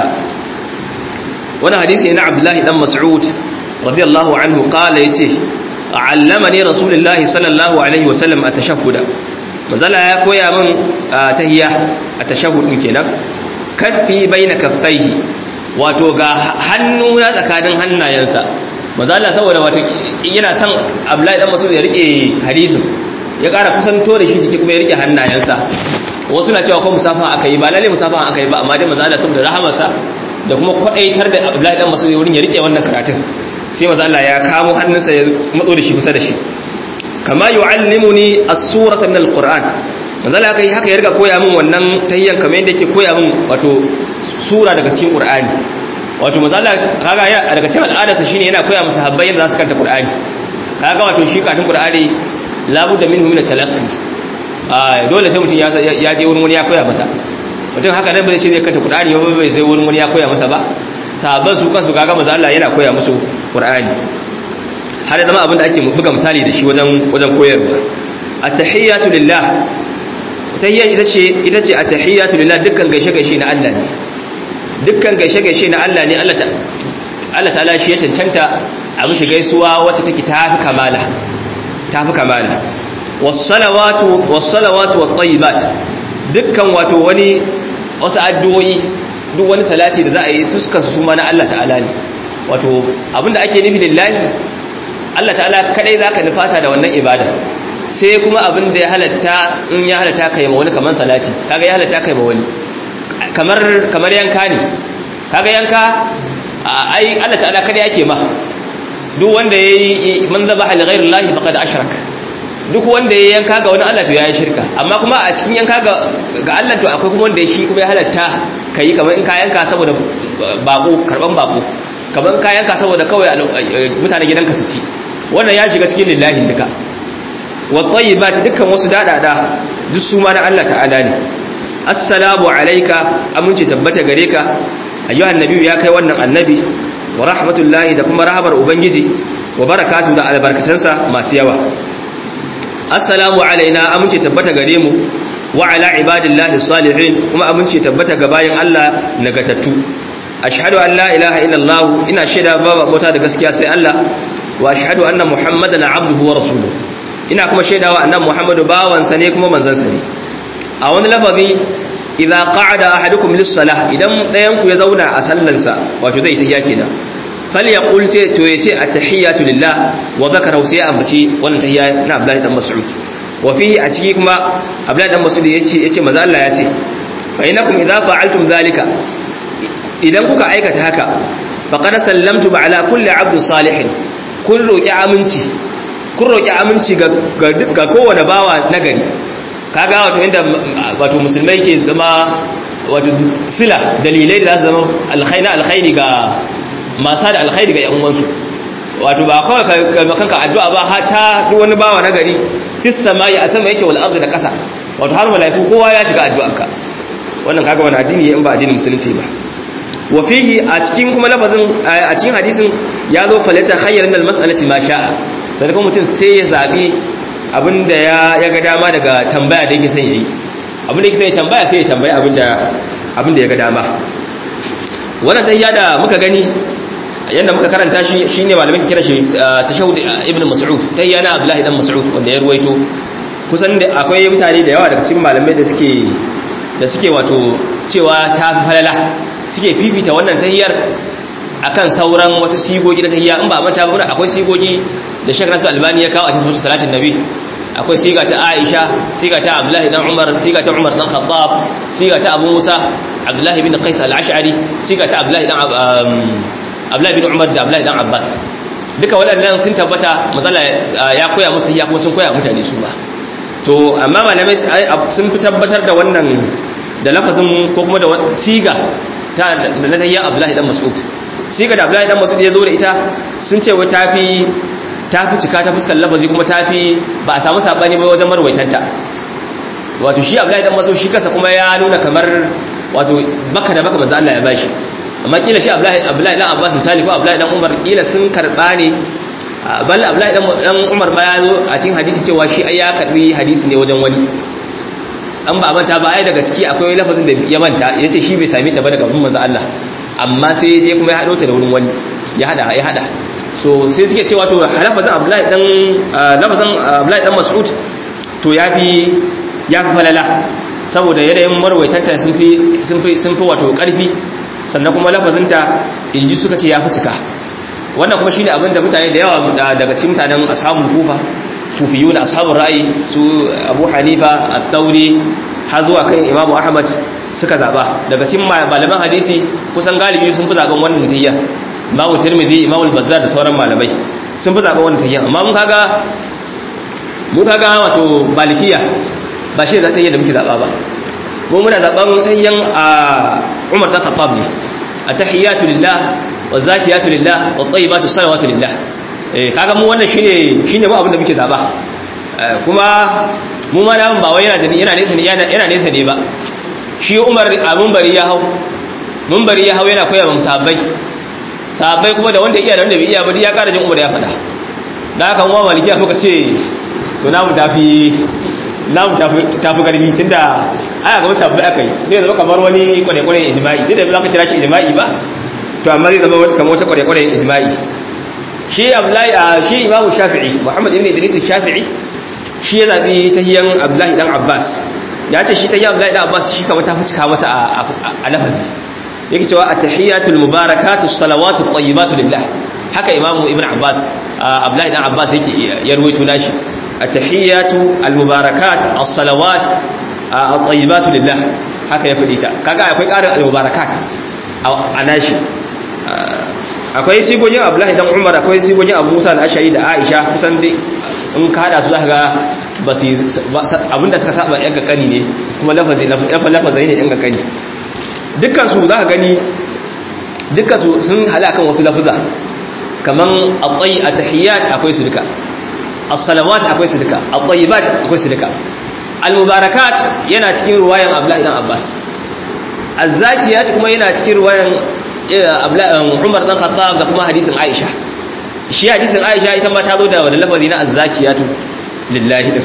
وانا حديث عن عبد الله بن مسعود رضي الله عنه قال يتي علمني رسول الله صلى الله عليه وسلم التشهد مازال يا كويا من تهيا التشهد kenan kaffi baina kaffaihi wato ga hannu na tsakanin hannayensa maza Allah saboda wato yana son Abdullahi dan Mas'ud ya rike hadisin ya ƙara kusanto da shi jiki kuma ya rike hannayensa wasu na cewa ko musafa aka yi ba lalle musafa aka yi ba amma dai maza Allah saboda rahamarsa da kuma kwadaitar da Abdullahi dan Mas'ud wurin ya rike wannan karatun sai maza Allah ya kamo hannunsa ya matso da shi kusa da shi kama yu'allimuni as-surata min al-Qur'an manzo Allah kai haka ya riga koya min wannan tahiyyan kamar yadda yake koya min wato sura daga cikin Qur'ani wato manzo Allah kaga ya daga cikin al'adarsa shine yana koya musu habbai yadda za su karanta Qur'ani kaga wato shi karatun Qur'ani labudda minhu min talaqqi ah dole sai mutum ya ya je wurin wani ya koya masa mutum haka nan bai ce zai karanta Qur'ani ba bai sai wurin wani ya koya masa ba sahabban su kansu kaga manzo Allah yana koya musu Qur'ani har da zama abin da ake buga misali da shi wajen wajen koyarwa at-tahiyyatu lillah tahiyya ita ce ita ce at-tahiyyatu lillah dukkan gaishe-gaishe na Allah ne dukkan gaishe-gaishe na Allah ne Allah ta Allah ta'ala shi ya cancanta a mushi gaisuwa wacce take tafi kamala tafi kamala was-salawatu was-salawatu wat-tayyibat dukkan wato wani wasu addu'o'i duk wani salati da za a yi su suka su ma na Allah ta'ala ne wato abinda ake nufi lillahi Allah ta'ala kadai zaka nufata da wannan ibada sai kuma abin da ya halatta in ya halatta kai ma wani kamar salati kaga ya halatta kai ma wani kamar kamar yanka ne kaga yanka ai Allah ta'ala kada yake ma duk wanda yayi man zabaha li ghayri Allah faqad ashrak duk wanda yayi yanka ga wani Allah to yayi shirka amma kuma a cikin yanka ga ga Allah to akwai kuma wanda shi kuma ya halatta kai kamar in ka yanka saboda bako karban bako kamar in ka yanka saboda kawai mutanen gidanka su ci wannan ya shiga cikin lillahi duka wat dukkan wasu dadada duk su ma na Allah ta'ala ne assalamu alayka aminci tabbata gare ka ayyuhan nabiyyu ya kai wannan annabi wa rahmatullahi da kuma rahamar ubangiji wa barakatu da albarkatansa masu yawa assalamu alaina aminci tabbata gare mu wa ala ibadillahi salihin kuma aminci tabbata ga bayin Allah nagatattu ashhadu an la ilaha illallah ina shaida babu mota da gaskiya sai Allah wa ashhadu anna muhammadan abduhu wa rasuluhu ina kuma shaidawa annan muhammadu bawansa ne kuma manzansa ne a wani lafazi idza qa'ada ahadukum lis-salah idan dayan ku ya zauna a sallansa wato zai tahiya kenan falyaqul sai to yace at-tahiyatu lillah wa dhakara sai ambaci wannan tahiya na Abdullahi dan Mas'ud wa fihi a ciki kuma Abdullahi dan Mas'ud yace yace manzo Allah yace fa innakum idza fa'altum dhalika idan kuka aikata haka faqad sallamtu ala kulli 'abdin salihin kun roki aminci kun roki aminci ga ga kowane bawa nagari kaga wato inda wato musulmai ke zama wato sila dalilai da za su zama alkhairi alkhairi ga masu da alkhairi ga yan uwansu wato ba kawai ka kanka addu'a ba ta duk wani bawa nagari fis samai a sama yake wal ardi da kasa wato har malaiku kowa ya shiga addu'arka wannan kaga wani addini in ba addinin musulunci ba wa fihi a cikin kuma lafazin a cikin hadisin ya zo falata khayran al mas'alati ma sha'a sai kuma mutum sai ya zabi abinda ya ya ga dama daga tambaya da yake son yayi abinda yake son ya tambaya sai ya tambaya abinda abinda ya ga dama wannan tahiyya da muka gani yanda muka karanta shi shine malamin kira shi tashahhud ibn mas'ud tahiyya na abdullahi dan mas'ud wanda ya ruwaito kusan da akwai mutane da yawa daga cikin malamai da suke da suke wato cewa ta fi falala suke fifita wannan tahiyyar akan sauran wata sigogi na tahiyya in ba manta ba akwai sigogi da Sheikh Nasir Albani ya kawo a cikin salatin Nabi akwai siga ta Aisha siga ta Abdullahi dan Umar siga ta Umar dan Khattab siga ta Abu Musa Abdullahi bin Qais al-Ash'ari siga ta Abdullahi dan Abdullahi bin Umar da Abdullahi dan Abbas duka waɗannan sun tabbata matsala ya koya musu ya kuma sun koya mutane su ba to amma malamai sun fi tabbatar da wannan da lafazin ko kuma da siga ta na tayya Abdullahi dan Mas'ud siga da Abdullahi dan Mas'ud ya zo da ita sun ce wa tafi tafi cika ta fuskar lafazi kuma tafi ba a samu sabani ba wajen marwaitanta wato shi Abdullahi dan Mas'ud shi kansa kuma ya nuna kamar wato baka da baka manzo Allah ya bashi amma kila shi Abdullahi Abdullahi dan Abbas misali ko Abdullahi dan Umar kila sun karba ne balla Abdullahi dan Umar ma ya zo a cikin hadisi cewa shi ai ya karbi hadisi ne wajen wani an ba manta ba ai daga ciki akwai lafazin da ya manta yace shi bai same ta ba daga manzo Allah amma sai je kuma ya hado ta da wurin wani ya hada ya hada so sai suke cewa to lafazin Abdullahi dan lafazin Abdullahi dan Mas'ud to yafi yafi falala saboda yanayin marwaitanta sun fi sun fi sun fi wato karfi sannan kuma lafazinta inji suka ce yafi cika wannan kuma shine abinda mutane da yawa daga cikin mutanen ashabul kufa sufiyuna ashabul ra'ayi su abu hanifa at-tauri har zuwa kan imam ahmad suka zaba daga cikin malaman hadisi kusan galibi sun fi zaben wannan tahiyya imam tirmidhi imam al-bazzar da sauran malamai sun fi zaben wannan tahiyya amma mun kaga mun kaga wato malikiya ba shi da tahiyya da muke zaba ba mu muna zaben tahiyyan a umar da khattab ne at-tahiyatu lillah wazakiyatu lillah wat-tayyibatu salawatu lillah eh kaga mu wannan shine shine mu abin da muke zaba kuma mu ma namun ba wai yana da yana nesa ne yana nesa ne ba shi Umar a munbari ya hau munbari ya hau yana koyar wa sahabbai sahabbai kuma da wanda iya da wanda bai iya ba ya ƙara jin Umar ya faɗa da haka mu malikiya muka ce to namu tafi namu tafi tafi karfi tunda aya ga sahabbai akai ne zama kamar wani kware-kware ijma'i duk da ba za ka kira shi ijma'i ba to amma zai zama kamar wata kware-kware ijma'i shi abdullahi shi imamu shafi'i muhammad ibn idris shafi'i shi ya zabi tahiyan abdullahi dan abbas ya ce shi tahiyan abdullahi dan abbas shi kamar ta fi cika masa a lafazi yake cewa at-tahiyatul mubarakatu salawatu tayyibatu lillah haka imamu ibn abbas abdullahi dan abbas yake ya ruwaito nashi at-tahiyatu al-mubarakat as-salawat at-tayyibatu lillah haka ya fadi ta kaga akwai ƙarin al-mubarakat a nashi akwai sigogin abdullahi dan umar akwai sigogin abu musa al-ashari da aisha kusan dai in ka hada su za ka ga ba su abinda suka saba yan kakani ne kuma lafazi lafazai ne yan kakani dukkan su za ka gani dukkan su sun hada kan wasu lafuza kaman at-tayy at-tahiyyat akwai su duka as-salawat akwai su duka at-tayyibat akwai su duka al-mubarakat yana cikin ruwayan abdullahi dan abbas az-zakiyat kuma yana cikin ruwayan Umar dan Khattab da kuma hadisin Aisha shi hadisin Aisha ita ma ta zo da wani lafazi na azzakiyatu lillahi din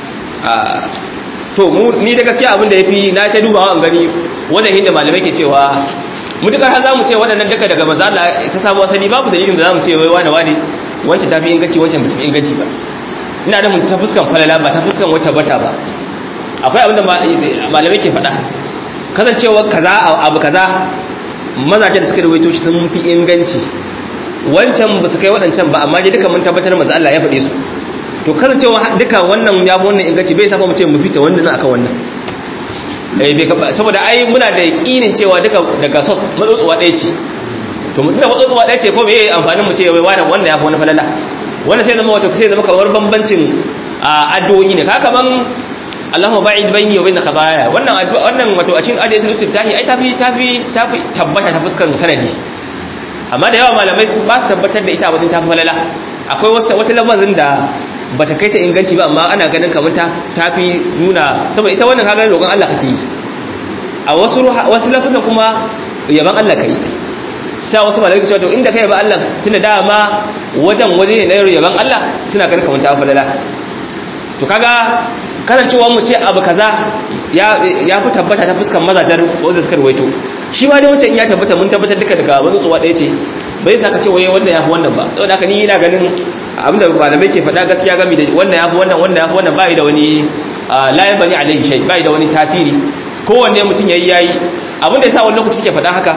to mu ni da gaskiya abin da yafi na ta dubawa an gani wannan hinda malamai ke cewa mutukar har zamu ce waɗannan duka daga manzo Allah ta samu asali babu dalilin da zamu ce wai wani wani wancan tafi inganci wancan bai tafi inganci ba ina da mun ta fuskan falala ba ta fuskan wata bata ba akwai abin da malamai ke faɗa kasancewa kaza abu kaza mazaje da suka rawaito shi sun fi inganci wancan ba su kai waɗancan ba amma dai duka mun tabbatar manzo Allah ya faɗe su to kasancewa duka wannan ya bi wannan inganci bai saba mu ce mu fita wannan akan wannan eh bai saboda ai muna da yakinin cewa duka daga sos matsosuwa ɗaya ce to mutum da watsotsuwa ɗaya ce ko me amfanin mu ce wai wani wannan ya fi wani falala wannan sai zama wato sai zama kamar bambancin addu'o'i ne ka kaman Allahumma ba'id bayni wa bayna khataaya wannan wannan wato a cikin adiyatul istiftahi ai tafi tafi tafi tabbata ta fuskar sanadi amma da yawa malamai ba su tabbatar da ita wajen tafi falala akwai wasu wata lafazin da bata kai ta inganci ba amma ana ganin kamar ta tafi nuna saboda ita wannan kaga roƙon Allah kake yi a wasu wasu lafazin kuma yaban Allah kai sai wasu malamai ke cewa to inda kai ba Allah tunda dama wajen waje ne na yaban Allah suna ganin kamar ta falala to kaga kasancewar mu ce abu kaza ya fi tabbata ta fuskan mazajar wanda suka ruwaito shi ma dai wancan ya tabbata mun tabbatar duka daga wani tsuwa ɗaya ce bai sa ka ce waye wannan ya fi wannan ba saboda haka ni ina ganin abinda malamai ke faɗa gaskiya gami da wannan ya fi wannan wannan ya fi wannan bai da wani layan bani alaihi shay bai da wani tasiri kowanne mutum yayi yayi abinda yasa wani lokaci suke faɗa haka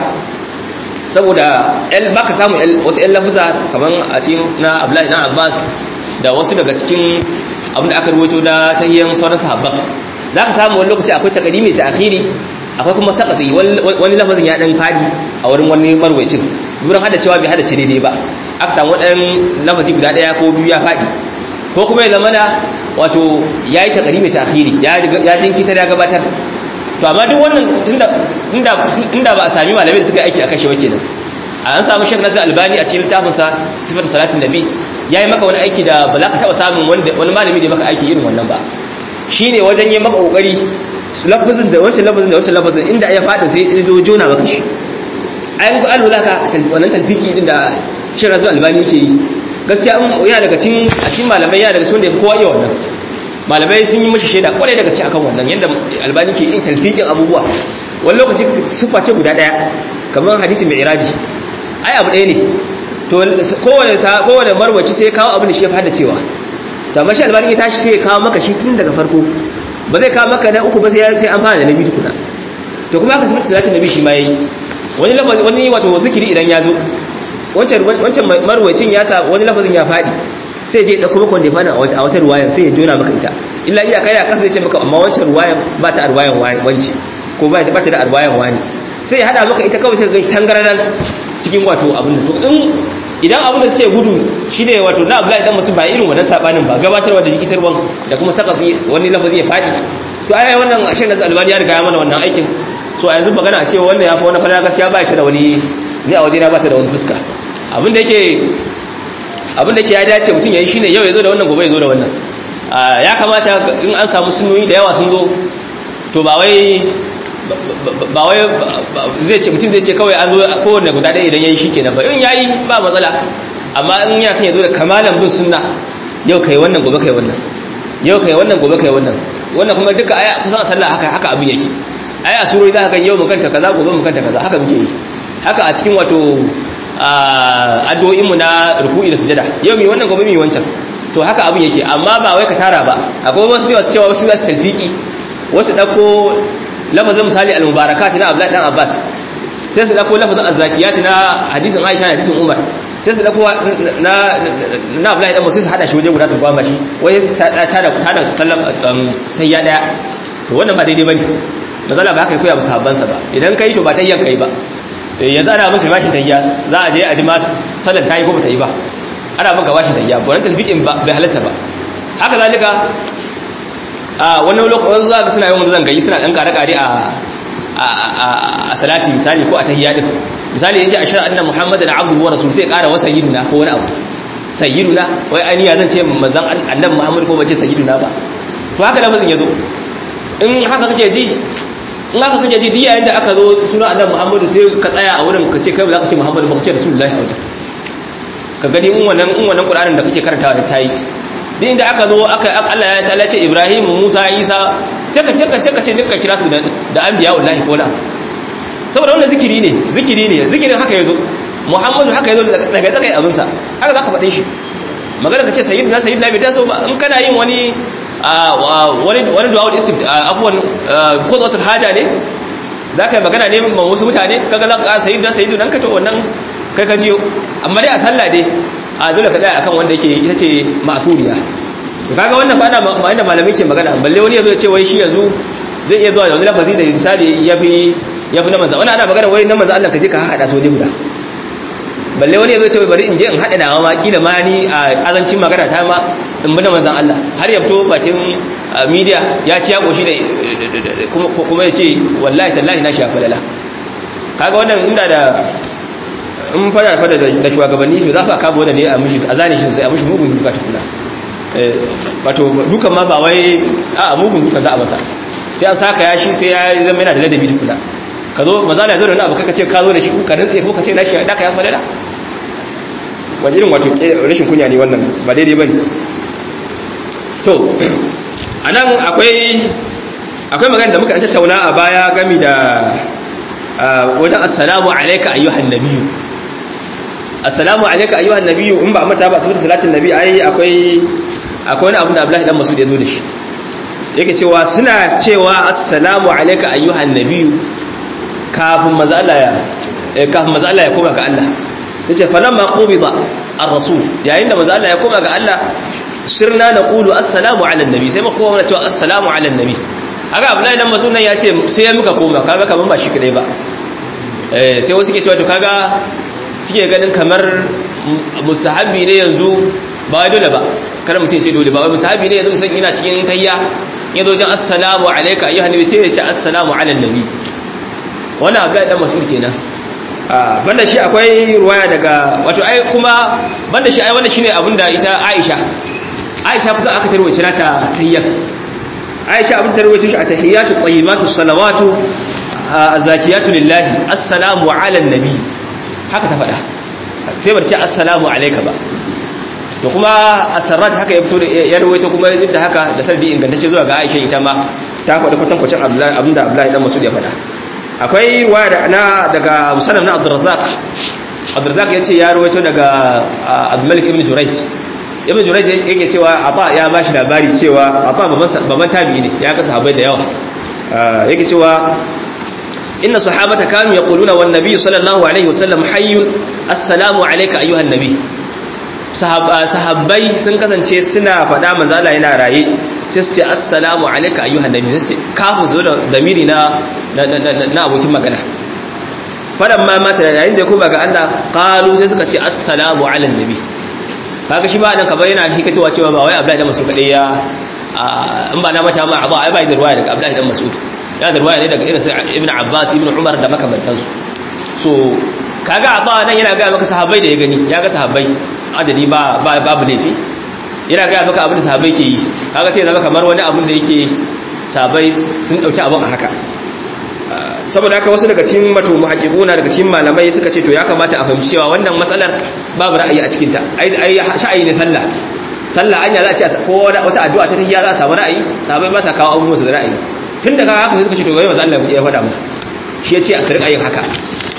saboda el baka samu wasu ƴan lafuza kaman a cikin na Abdullahi na Abbas da wasu daga cikin abinda aka rubuto na tahiyyan sauran sahabban za ka samu wani lokaci akwai takadimi ta akhiri akwai kuma sakatsi wani lafazin ya dan fadi a wurin wani marwacin duran hada cewa bai hada ce daidai ba aka samu dan lafazi guda daya ko biyu ya fadi ko kuma ya zamana wato yayi takadimi ta akhiri ya ya jinkitar ya gabatar to amma duk wannan tunda inda inda ba a sami malamai da suka aiki akan shi ba kenan an samu shek nasir albani a cikin littafinsa sifatu salatin nabi ya yi maka wani aiki da ba za ka taɓa samun wani malami da maka aiki irin wannan ba shi ne wajen yi maka ƙoƙari lafazin da wancan lafazin da wancan lafazin inda ya faɗi sai ya zo jona maka shi a yi an lura ka wannan talfiki din da shirin rasu albani ke yi gaskiya yana daga cikin a cikin malamai yana daga cikin da ya kowa iya wannan malamai sun yi mashi shaida kwarai daga cikin akan wannan yadda albani ke yin talfikin abubuwa wani lokaci sufa ce guda ɗaya kamar hadisi mai iraji ai abu ɗaya ne to kowane kowane marwaci sai kawo abin da shi ya fada cewa to amma shi albani ya tashi sai ya kawo maka shi tun daga farko ba zai kawo maka na uku ba sai sai an fara da nabi tukuna to kuma haka sai salatin nabi shi ma yayi wani lafazi wani wato zikiri idan ya zo wancan wancan marwacin ya sa wani lafazin ya fadi sai je dauko maka wanda ya fada a wata ruwaya sai ya jona maka ita illa iya kai a kasa zai ce maka amma wancan ruwayan ba ta ruwayan wanci ko ba ta da ruwayan wani sai ya hada maka ita kawai sai ga tangararan cikin wato abin da to in idan abin da suke gudu shine wato na Abdullahi dan musu ba irin wannan sabanin ba gabatarwa da jikitarwan da kuma saka wani lafazi ya fadi to ai wannan ashe na albani ya riga ya mana wannan aikin so a yanzu magana a cewa wannan ya fa wani fara gaskiya ba ta da wani ni a wajena ba ta da wani fuska abin da yake abin da yake ya dace mutum yayi shine yau ya zo da wannan gobe ya zo da wannan ya kamata in an samu sunnoyi da yawa sun zo to ba wai ba wai zai ce mutum zai ce kawai an zo kowanne guda ɗaya idan ya yi shi kenan ba in ya yi ba matsala amma in ya san ya zo da kamalan bin sunna yau kai wannan gobe kai wannan yau kai wannan gobe kai wannan wannan kuma duka aya kusan sallah haka haka abin yake aya surori za ka yau mu kanta kaza gobe mu kanta kaza haka muke yi haka a cikin wato addu'o'in mu na ruku'i da sujada yau mi wannan gobe mi wancan to haka abin yake amma ba wai ka tara ba akwai wasu yawa cewa wasu za su talfiki wasu dauko lafazin misali al-mubarakat na Abdullahi dan Abbas sai su dauko lafazin az-zakiyat na hadisin Aisha da hadisin Umar sai su dauko na na Abdullahi dan Musa su hada shi waje guda su gwama shi wai ta ta da ta da sallam tayya daya to wannan ba daidai bane mazala ba haka koya ba sahabban sa ba idan kai to ba tayyan kai ba yanzu ana maka bashin tayya za a je a ji ma sallan tayi ko ba ta yi ba ana maka bashin tayya wannan talfiqin ba bai halatta ba haka zalika a wani lokacin za ka suna yawan zan gayi suna dan kare-kare a a salati misali ko a tahiyya din misali yace ashhadu anna muhammadan abduhu wa rasuluhu sai kara wa sayyidina ko wani abu sayyiduna wai ani ya zan ce manzon annabi muhammad ko bace sayyiduna ba to haka lafazin yazo in haka kake ji in haka kake ji duk yayin da aka zo suna annabi muhammad sai ka tsaya a wurin ka ce kai ba za ka ce muhammad ba ka ce rasulullahi a wajen ka gani in wannan in wannan qur'anin da kake karantawa ta yi duk inda aka zo aka Allah ya ta'ala ce Ibrahim Musa Isa sai ka sai ka sai ka ce duka kira su da da anbiya wallahi ko la saboda wannan zikiri ne zikiri ne zikirin haka yazo Muhammadu haka yazo daga tsakai abin sa haka zaka faɗin shi magana ka ce sayyidina sayyidina bai taso ba in kana yin wani wani wani du'a istift afwan khudwatul haja ne zaka yi magana ne ma wasu mutane kaga zaka ka sayyidina sayyidina ka to wannan kai ka jiyo amma dai a sallah dai a dole ka tsaya akan wanda yake ita ce ma'turiya to kaga wannan fa ana ba inda malamai ke magana balle wani yazo ya ce wai shi yanzu zai iya zuwa da wani lafazi da misali yafi yafi na manzo wannan ana magana wai na manzo Allah ka je ka hada so ne guda balle wani ya zo ce bari in je in haɗa nawa ma kila ma ni a azancin magana ta ma in bi da manzan Allah har ya fito bakin media ya ci ya koshi da kuma ya ce wallahi tallahi na shafa lala kaga wannan inda da in fada fada da shugabanni to za fa kama wanda ne a mishi a zane shi sosai a mishi mugun duka tukuna wato dukan ma ba wai a mugun dukan za a masa sai an saka ya shi sai ya zama yana da ladabi tukuna ka zo maza na zo da wani abu kaka ce ka zo da shi ka rantse ko ka ce na shi da ka ya falala wani irin wato rashin kunya ne wannan ba daidai ba ne to a nan akwai akwai magana da muka ɗan tattauna a baya gami da wajen assalamu alaika ayyuhan nabiyu assalamu alaika ayyuhan nabiyu in ba mata ba su fita salatin nabi ai akwai akwai wani abu da Abdullahi dan Mas'ud ya zo da shi yake cewa suna cewa assalamu alaika ayyuhan nabiyu kafin manzo Allah ya kafin manzo Allah ya koma ga Allah yace falamma qubida ar-rasul yayin da manzo Allah ya koma ga Allah sirna naqulu assalamu ala nabi sai mu koma cewa assalamu ala nabi haka Abdullahi dan Mas'ud nan ya ce sai ya muka koma kaga kaman ba shi kadai ba eh sai wasu ke cewa to kaga suke ganin kamar mustahabbi ne yanzu ba wai dole ba kada mutum ce dole ba wai mustahabbi ne yanzu musan ina cikin tayya ya zo jan assalamu alayka ayyuhan nabi sai ya ce assalamu ala nabi wannan Abdullahi dan Mas'ud kenan banda shi akwai ruwaya daga wato ai kuma banda shi ai wannan shine abinda ita Aisha Aisha fa aka tarwace nata tahiyyar Aisha abin tarwace shi a tahiyyatu tayyibatu salawatu azakiyatu lillahi assalamu ala nabi haka ta faɗa sai bar ce assalamu alayka ba to kuma asarrat haka ya fito da ya rawaito kuma duk da haka da sardi ingantacce zuwa ga Aisha ita ma ta faɗi kwatankwacin Abdullahi abinda Abdullahi dan Mas'ud ya faɗa akwai waya na daga musannaf na abdurrazzaq abdurrazzaq yace ya rawaito daga abdulmalik ibn jurayj ibn jurayj yake cewa ata ya bashi labari cewa ata baban tabi'i ne ya ga sahabbai da yawa yake cewa inna sahabata kanu yaquluna wan nabiy sallallahu alaihi wasallam hayyun assalamu alayka ayyuhan nabiy sahabbai sun kasance suna faɗa manzo Allah yana raye sai su ce assalamu alayka ayyuhan nabi sai su ce kafin zo da damiri na na abokin magana fadan ma mata yayin da ya koma ga Allah qalu sai suka ce assalamu ala nabi kaga shi ba nan kamar yana hikatowa cewa ba wai Abdullahi dan Mas'ud kadai ya in ba na mata ma ba ai ba da ruwaya daga Abdullahi dan Mas'ud ya da ruwaya ne daga irin Ibn Abbas Ibn Umar da makamantansu so kaga abba nan yana ga maka sahabbai da ya gani ya ga sahabbai adadi ba babu laifi yana gaya maka abin da sahabai ke yi kaga sai zama kamar wani abin da yake sahabai sun dauki abin a haka saboda haka wasu daga cikin mato muhaqqibuna daga cikin malamai suka ce to ya kamata a fahimci cewa wannan matsalar babu ra'ayi a cikin ta ai ai sha'ayi ne sallah sallah anya za a ce ko wata addu'a ta tahiyya za a samu ra'ayi sahabai ba sa kawo abubuwan su da ra'ayi tun daga haka sai suka ce to wai manzo Allah ya faɗa musu shi ya ce a sirka yin haka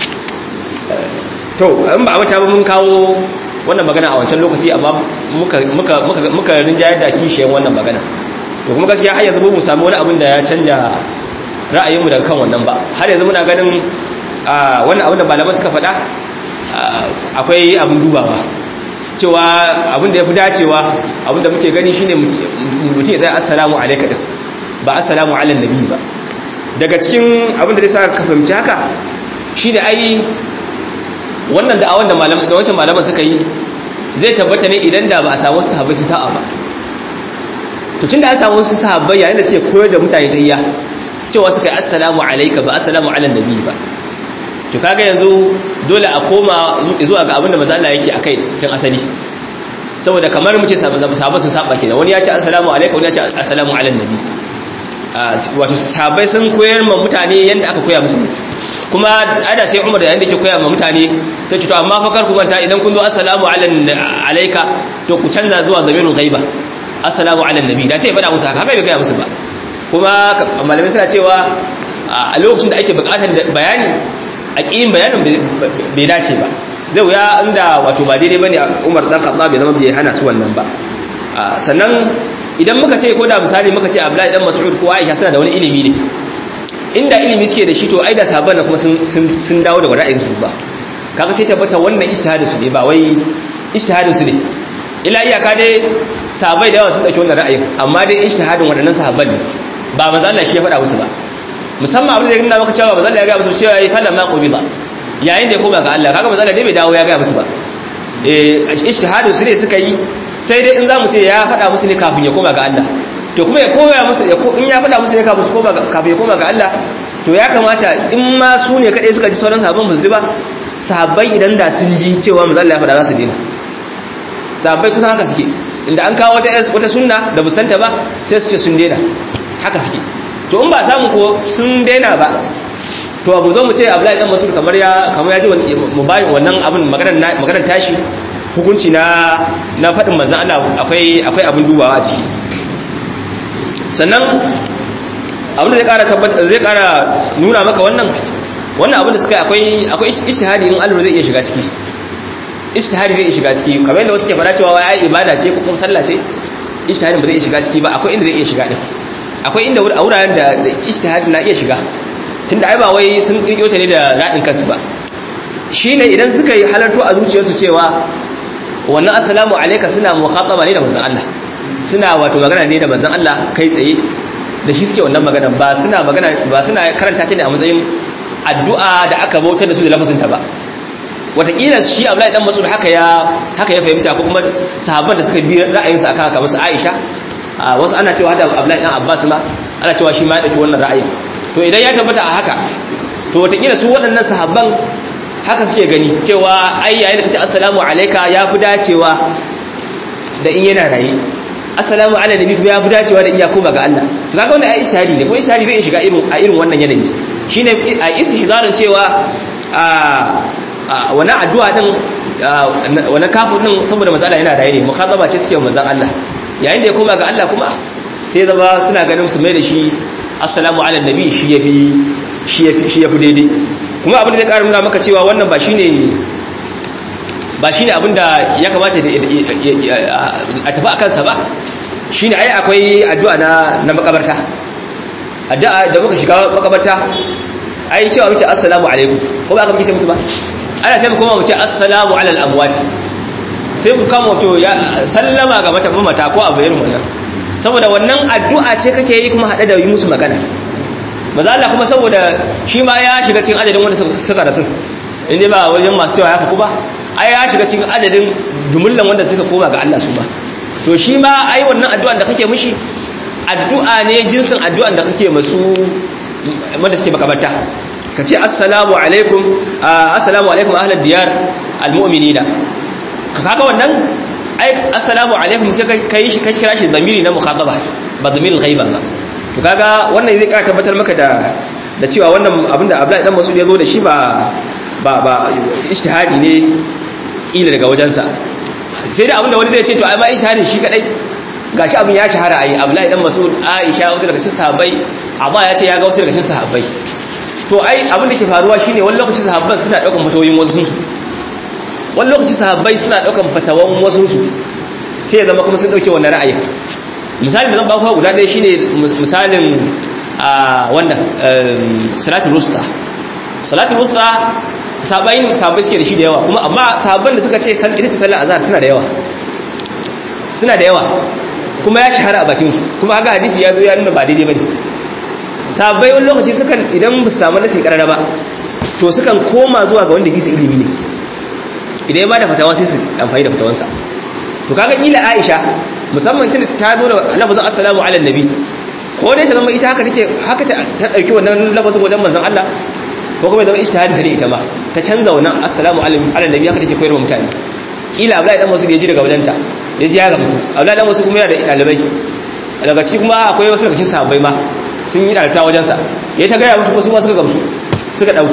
to in ba a mata ba mun kawo wannan magana a wancan lokaci amma muka muka muka muka rinjayar da kishiyan wannan magana to kuma gaskiya har yanzu mu samu wani abin da ya canja ra'ayinmu daga kan wannan ba har yanzu muna ganin wannan abin da malaman suka faɗa akwai abin dubawa cewa abin da ya fi dacewa abin da muke gani shine mutum ya zai assalamu alaika din ba assalamu ala nabi ba daga cikin abin da zai sa ka fahimci haka shine ai wannan da'awan da malaman da wancan malaman suka yi zai tabbata ne idan da ba a samu sahabbai su sa'a ba to tunda an samu su sahabbai yayin da suke koyar da mutane tayya cewa suka yi assalamu alayka ba assalamu ala nabi ba to kaga yanzu dole a koma zuwa ga abinda manzo Allah yake akai tun asali saboda kamar mu ce sahabbai sun saba kenan wani ya ce assalamu alayka wani ya ce assalamu ala nabi wato sahabbai sun koyar ma mutane yanda aka koya musu kuma ada sai Umar yayin da yake koya ma mutane sai ce to amma fa kar ku manta idan kun zo assalamu alayka to ku canza zuwa zamirul ghaiba assalamu ala nabi da sai ya faɗa musu haka haka bai gaya musu ba kuma malamai suna cewa a lokacin da ake buƙatar bayani a ƙiyin bayanin bai dace ba zai wuya inda wato ba daidai bane Umar dan Khattab bai zama bai hana su wannan ba sannan idan muka ce ko da misali muka ce Abdullahi dan Mas'ud ko Aisha suna da wani ilimi ne inda ilimi suke da shi to ai da sahabban kuma sun sun dawo daga ra'ayin su ba kaga sai tabbata wannan ijtihadin su ne ba wai ijtihadin su ne ila iyaka dai sahabbai da yawa sun dauki wannan ra'ayin amma dai ijtihadin waɗannan sahabban ne ba manzo Allah shi ya faɗa musu ba musamman abin da ya nuna maka cewa manzo Allah ya ga musu cewa yayi falla ma qubida yayin da ya koma ga Allah kaga manzo Allah dai bai dawo ya ga musu ba eh ijtihadin su ne suka yi sai dai in zamu ce ya faɗa musu ne kafin ya koma ga Allah to kuma ya koya musu in ya faɗa musu ne kafin su koma kafin ya koma ga Allah to ya kamata in ma su ne kadai suka ji sauran sahabban ba su ji ba sahabbai idan da sun ji cewa manzo Allah ya faɗa za su dena sahabbai kusan haka suke inda an kawo wata wata sunna da busanta ba sai su ce sun dena haka suke to in ba samu ko sun dena ba to abu zo mu ce Abdullahi dan Mas'ud kamar ya kamar ya ji mu bayin wannan abin maganar maganar tashi hukunci na na faɗin manzon Allah akwai akwai abin dubawa a ciki sannan abin da zai ƙara tabbata zai ƙara nuna maka wannan wannan abin da suka akwai akwai ijtihadi in Allah zai iya shiga ciki ijtihadi zai iya shiga ciki kamar yadda wasu ke fara cewa wai ibada ce ko kuma sallah ce ijtihadin ba zai iya shiga ciki ba akwai inda zai iya shiga din akwai inda a wuraren da ijtihadi na iya shiga tunda ai ba wai sun kirkiro ta ne da radin kansu ba shine idan suka yi halarto a zuciyarsu cewa wannan assalamu alayka suna mukhataba ne da manzon Allah suna wato magana ne da manzon Allah kai tsaye da shi suke wannan magana ba suna magana ba suna karanta ta ne a matsayin addu'a da aka bautar da su da lafazinta ba watakila shi Abdullahi dan Mas'ud haka ya haka ya fahimta ko kuma sahabban da suka bi ra'ayinsa akan haka musu Aisha wasu ana cewa da Abdullahi dan Abbas ma ana cewa shi ma ya dauki wannan ra'ayin to idan ya tabbata a haka to watakila su waɗannan sahabban haka suke gani cewa ai yayin da kace assalamu alayka ya fi dacewa da in yana raye assalamu ala nabi kuma ya fi dacewa da in ya koma ga Allah to kaga wannan ai ishtihadi ne ko ishtihadi zai shiga irin a irin wannan yanayi shine a istihzarin cewa a wannan addu'a din wannan kafin din saboda matsala yana raye ne mukhataba ce suke manzon Allah yayin da ya koma ga Allah kuma sai zama suna ganin su mai da shi assalamu ala nabi shi yafi shi yafi shi yafi daidai kuma abin da zai ƙara nuna maka cewa wannan ba shine ba shine abin da ya kamata a tafi a kansa ba shine ai akwai addu'a na na makabarta addu'a da muka shiga makabarta ai cewa muke assalamu alaikum ko ba ka muke musu ba ana sai mu koma mu ce assalamu ala al-amwat sai mu kama to ya sallama ga mata mata ko abu irin wannan saboda wannan addu'a ce kake yi kuma hade da yi musu magana maza Allah kuma saboda shi ma ya shiga cikin adadin wanda suka rasu inda ba wajen masu cewa haka kuma ai ya shiga cikin adadin jumullan wanda suka koma ga Allah su ba to shi ma ai wannan addu'an da kake mishi addu'a ne jinsin addu'an da kake masu wanda suke makabarta ka ce assalamu alaikum assalamu alaikum ahlal diyar almu'minina ka kaga wannan ai assalamu alaikum sai kai shi kai kira shi zamiri na mukhataba ba zamirul ghaiba ba to kaga wannan zai kara tabbatar maka da da cewa wannan abinda Abdullahi dan Mas'ud ya zo da shi ba ba ba ijtihadi ne kila daga wajensa sai da abinda wani zai ce to ai ma ijtihadin shi kadai gashi abin ya shahara ai Abdullahi dan Mas'ud Aisha wasu daga cikin sahabbai Abba ya ce ya ga wasu daga cikin sahabbai to ai abin da ke faruwa shine wani lokaci sahabban suna daukan fatawoyin wasu su wani lokaci sahabbai suna daukan fatawan wasu su sai ya zama kuma sun dauke wannan ra'ayin misali da zan ba ku guda ɗaya shine misalin a wannan salatul wusta salatul wusta sahabbai sahabbai suke da shi da yawa kuma amma sahabban da suka ce ita ce sallar azhar suna da yawa suna da yawa kuma ya shahara a bakin su kuma haka hadisi ya zo ya nuna ba daidai bane sahabbai wani lokaci sukan idan ba su samu nasi karara ba to sukan koma zuwa ga wanda bisa ilimi ne idan ya ba da fatawa sai su amfani da fatawansa to kaga kila Aisha musamman tun ta zo da lafazin assalamu ala nabi ko dai ta zama ita haka take haka ta dauki wannan lafazin wajen manzon Allah ko kuma zama ijtihadin ta ne ita ma ta canza wannan assalamu ala nabi haka take koyarwa mutane kila Abdullahi dan Mas'ud ya ji daga wajenta ya ji ya ga mutu Abdullahi dan Mas'ud kuma yana da dalibai daga ciki kuma akwai wasu daga cikin sahabbai ma sun yi dalta wajensa ya ta gaya musu wasu ma suka gamsu suka dauka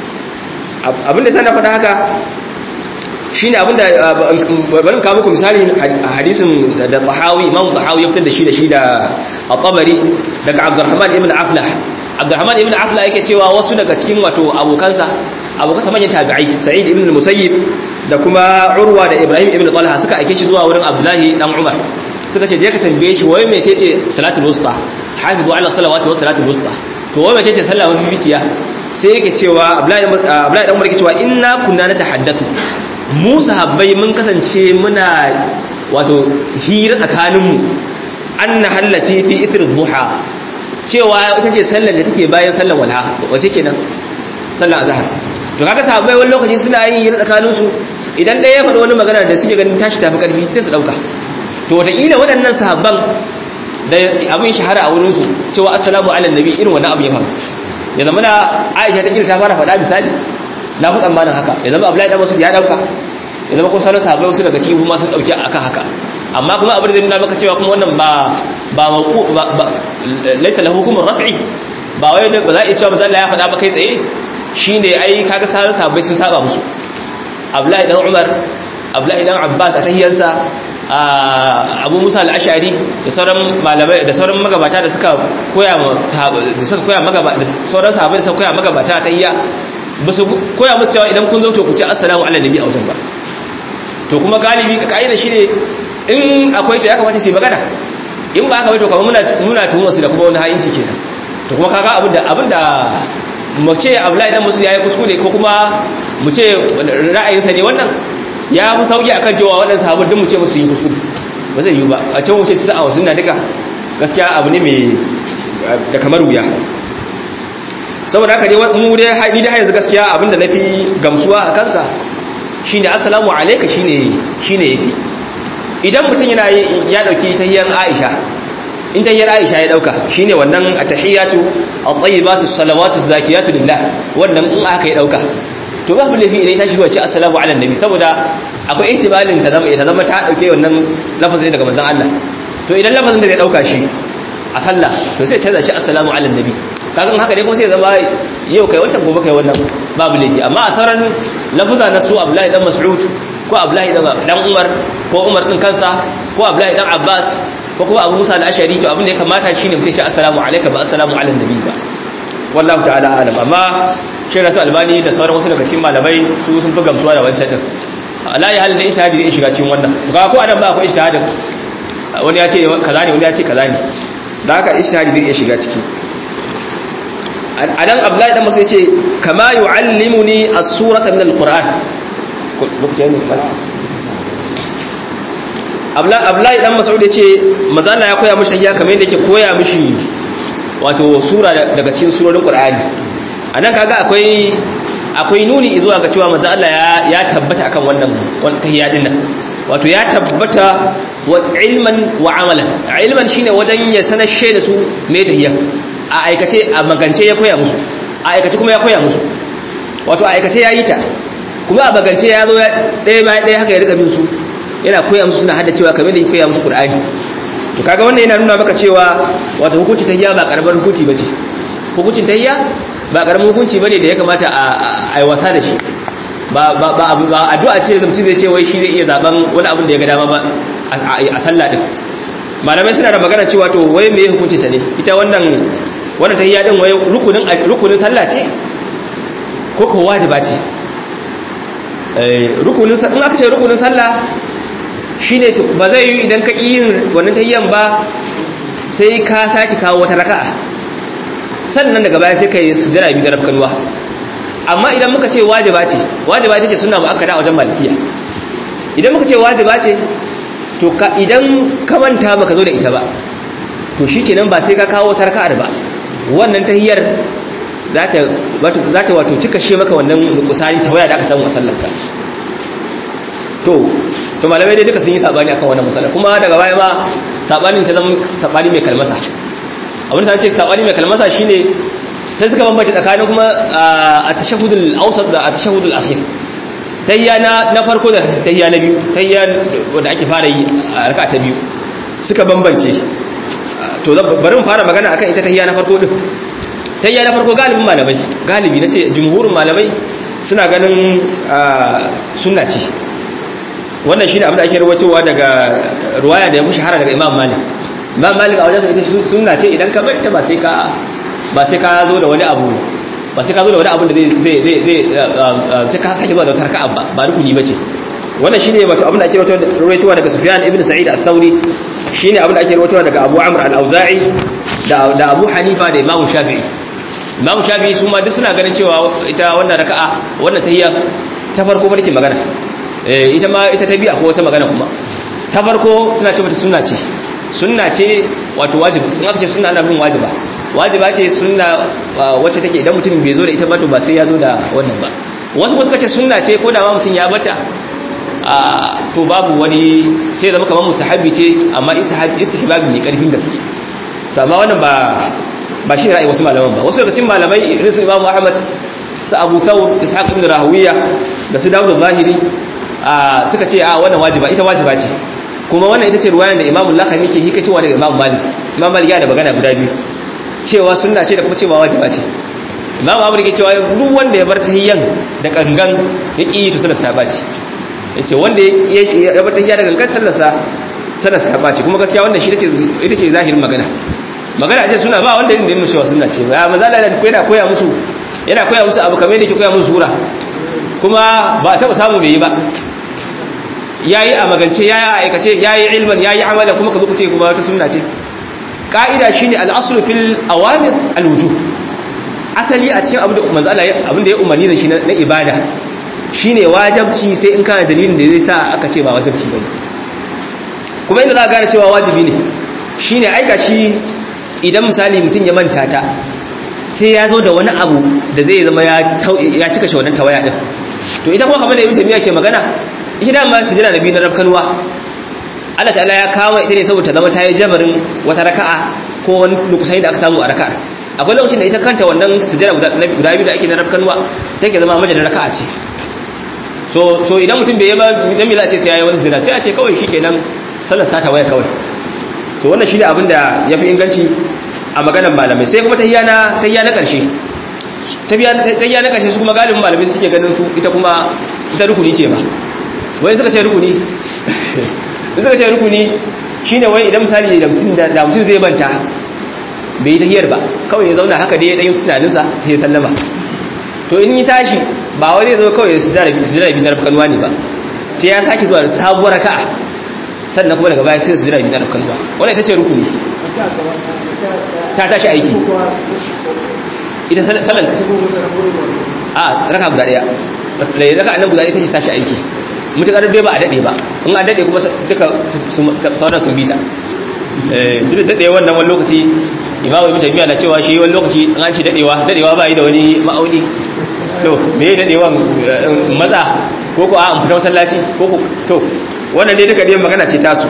abinda sai na faɗa haka shine abinda bari kawo muku misali hadisin da Tahawi Imam Tahawi ya fitar da shi da shi da At-Tabari daga Abdurrahman ibn Aflah Abdurrahman ibn Aflah yake cewa wasu daga cikin wato abokansa abokansa manyan tabi'ai Sa'id ibn Musayyib da kuma Urwa da Ibrahim ibn Talha suka aike shi zuwa wurin Abdullahi dan Umar suka ce je ka tambaye shi wai mece ce salatul wusta hafizu ala salawati was salatul wusta to wai mece ce sallah mafi fitiya sai yake cewa Abdullahi Abdullahi dan Umar yake cewa inna kunna natahaddathu mu sahabbai mun kasance muna wato hira tsakaninmu anna hallati fi ithr duha cewa ita ce sallar da take bayan sallar walha wace kenan sallar azhar to kaga sahabbai wani lokaci suna yin hira tsakanin su idan ɗaya ya faɗi wani magana da suke ganin tashi tafi ƙarfi sai su ɗauka to wataƙila waɗannan sahabban da abin shahara a wurinsu cewa assalamu ala nabi irin wannan abu ya faru ya zama na aisha ta ta fara faɗa misali na fi tsammanin haka ya zama abdullahi dan masud ya ɗauka ya zama ko sauran sahabbai wasu daga cikin kuma sun ɗauki akan haka amma kuma abin da zai nuna maka cewa kuma wannan ba ba ba laisa lahu hukumun raf'i ba wai ba za a iya cewa manzo Allah ya faɗa ba kai tsaye shine ai kaga sauran sahabbai sun saba musu abdullahi dan umar abdullahi dan abbas a tahiyarsa abu musa al-ashari da sauran malamai da sauran magabata da suka koya da suka koya magabata da sauran sahabbai da suka koya magabata a tahiyya ba su koya musu cewa idan kun zo to ku ce assalamu ala nabi a wajen ba to kuma galibi ka'ida shine in akwai to ya kamata su yi magana in ba haka bai to kamar muna muna tuhumar su da kuma wani ha'inci kenan to kuma kaga abinda abinda mu ce Abdullahi dan Musul yayi kuskure ko kuma mu ce ra'ayinsa ne wannan ya fi sauki akan cewa waɗannan sahabbai duk mu ce musu yi kuskure ba zai yi ba a ce mu ce su a sunna duka gaskiya abu ne mai da kamar wuya saboda haka dai mu dai ni dai yanzu gaskiya abinda nafi gamsuwa a kansa shine assalamu alayka shine shine yafi idan mutum yana ya dauki tahiyyar Aisha in tahiyyar Aisha ya dauka shine wannan at-tahiyatu at-tayyibatu as-salawatu az-zakiyatu lillah wannan in aka ya dauka to babu lafi idan tashi wace assalamu ala nabi saboda akwai ihtimalin ta zama ta zama ta dauke wannan lafazin daga manzon Allah to idan lafazin da zai dauka shi a sallah to sai canza shi assalamu ala nabi kaga haka dai kuma sai zama yau kai wancan gobe kai wannan babu laifi amma a sauran lafuza na su Abdullahi dan Mas'ud ko Abdullahi dan Umar ko Umar din kansa ko Abdullahi dan Abbas ko kuma Abu Musa al-Ashari to abin da ya kamata shine mutum ya ce assalamu alayka ba assalamu ala nabi ba wallahu ta'ala alam amma shi rasu albani da sauran wasu daga cikin malamai su sun fi gamsuwa da wancan din ala ya halin da ishahadi zai shiga cikin wannan ga ko anan ba akwai ishahadin wani ya ce kaza ne wani ya ce kaza ne da haka ishahadi zai iya shiga ciki anan abdullahi dan masu yace kama yu'allimuni as-surata min al-qur'an abdullahi dan mas'ud yace manzo Allah ya koya mishi tahiyya kamar yadda yake koya mishi wato sura daga cikin surorin qur'ani anan kaga akwai akwai nuni zuwa ga cewa manzo Allah ya ya tabbata akan wannan wannan tahiyya din nan wato ya tabbata wa ilman wa amalan ilman shine wajen ya sanar da su me tahiyya a aikace a magance ya koya musu a aikace kuma ya koya musu wato a aikace ya yi ta kuma a magance ya zo ɗaya bayan ɗaya haka ya rika bin su yana koya musu suna hada cewa kamar da ya koya musu qur'ani to kaga wannan yana nuna maka cewa wato hukunci tahiyya ba karamar hukunci bace hukuncin tahiyya ba karamin hukunci bane da ya kamata a yi wasa da shi ba ba ba addu'a ce da mutum zai ce wai shi zai iya zaben wani abin da ya ga dama ba a sallah din malamai suna da magana cewa to wai me hukuncin ta ne ita wannan wannan tahiyya din wai rukunin rukunin sallah ce ko ko wajiba ce eh rukunin in aka ce rukunin sallah shine ba zai yi idan ka yin wannan tahiyyan ba sai ka saki kawo wata raka'a sannan daga baya sai kai sujjada bi da rafkanuwa amma idan muka ce wajiba ce wajiba ita ce sunna muakkada a wajen malikiya idan muka ce wajiba ce to idan ka manta baka zo da ita ba to shikenan ba sai ka kawo tarka'ar ba wannan tahiyar za ta za ta wato cika she maka wannan kusari ta waya da aka samu a sallarka to to malamai dai duka sun yi sabani akan wannan masala kuma daga baya ma sabanin ta zama sabani mai kalmasa abin da ce sabani mai kalmasa shine sai suka bambanta tsakanin kuma at-tashahhudul awsat da at-tashahhudul akhir tayya na na farko da tayya na biyu tayya wanda ake fara yi a raka ta biyu suka bambance to bari mu fara magana akan ita tayya na farko din tayya na farko galibin malamai galibi nace jumhurin malamai suna ganin sunna ce wannan shine abin da ake rawaitowa daga ruwaya da ya mushi hara daga Imam Malik Imam Malik a wajen ita sunna ce idan ka bar ta ba sai ka ba sai ka zo da wani abu ba sai ka zo da wani abin da zai zai zai sai ka sake zuwa da wata raka'a ba ba rukuni bace wannan shine wato abin da ake rawaitowa daga Sufyan ibn Sa'id al-Thawri shine abin da ake rawaitowa daga Abu Amr al-Auza'i da da Abu Hanifa da Imam Shafi'i Imam Shafi'i su ma duk suna ganin cewa ita wannan raka'a wannan tahiyya ta farko barke magana eh ita ma ita ta biya ko wata magana kuma ta farko suna ce mata sunna ce sunna ce wato wajibi sun aka ce sunna ana bin wajiba wajiba ce sunna wacce take idan mutum bai zo da ita ba to ba sai ya zo da wannan ba wasu kuma suka ce sunna ce ko da ma mutum ya bata to babu wani sai zama kamar musahabi ce amma istihbabi ne karfin gaske to amma wannan ba ba shi ra'ayi wasu malaman ba wasu daga cikin malamai irin su Imam Ahmad su Abu Thawr Ishaq ibn Rahawiya da su Dawud al-Zahiri suka ce a wannan wajiba ita wajiba ce kuma wannan ita ce ruwayan da Imam al-Lakhami ke hikatowa daga Imam Malik Imam Malik ya da magana guda biyu cewa sunna ce da kuma cewa wajiba ce Imam Ahmad ke cewa duk wanda ya bar tahiyyan da kangan ya ki to sallar sa baci yace wanda ya bar tahiyya da gangan sallar sa sallar sa baci kuma gaskiya wannan shi ita ce zahirin magana magana ce suna ba wanda yin da yin cewa suna ce ya maza da yana koya musu yana koya musu abu kamar yadda ke koya musu sura kuma ba taɓa samu bai yi ba ya yi a magance ya yi a aikace ya yi ilman ya yi amalan kuma ka zo ce kuma wata suna ce ƙa'ida shi ne al'asulu fil awamir alwuju asali a cikin abin da ya umarni da shi na ibada shi ne wajabci sai in kana dalilin da zai sa aka ce ba wajabci ba kuma inda za a gane cewa wajibi ne shi ne aika shi idan misali mutum ya manta ta sai ya zo da wani abu da zai zama ya cika shi wannan tawaya din to idan kuma kamar da ibn taymiya ke magana ita da ma sujada nabi na rabkanwa Allah ta'ala ya kawo ita ne saboda zama ta yi jabarin wata raka'a ko wani lokutai da aka samu a raka'a akwai lokacin da ita kanta wannan sujada guda biyu da ake na rabkanwa take zama majalin raka'a ce so so idan mutum bai yi ba dan me za a ce sai yayi wani sujada sai a ce kawai shikenan sallar ta tawaya kawai so wannan shine abin da yafi inganci a maganar malamai sai kuma tahiyya na tahiyya na karshe tahiyya na karshe su kuma galibin malamai suke ganin su ita kuma ita rukuni ce ba wai suka ce rukuni suka ce rukuni shine wai idan misali da mutum da mutum zai manta bai yi tahiyyar ba kawai ya zauna haka dai ya dan tunaninsa sai ya sallama to in yi tashi ba wai zai zo kawai ya sujada sujada bi tarfa kanwa ne ba sai ya sake zuwa sabuwar raka'a sannan kuma daga baya sai su jira bi tarfa kanwa wannan ita ce rukuni ta tashi aiki ita salan a raka guda daya da raka annan guda daya tashi tashi aiki mutakar dai ba a dade ba in a dade kuma duka sauran sun bita eh duk da dade wannan wani lokaci imamu ibn tafiya na cewa shi wani lokaci an ci dadewa dadewa ba yi da wani ma'auni to me dadewan maza ko ko a an fita masallaci ko ko to wannan dai duka dai magana ce tasu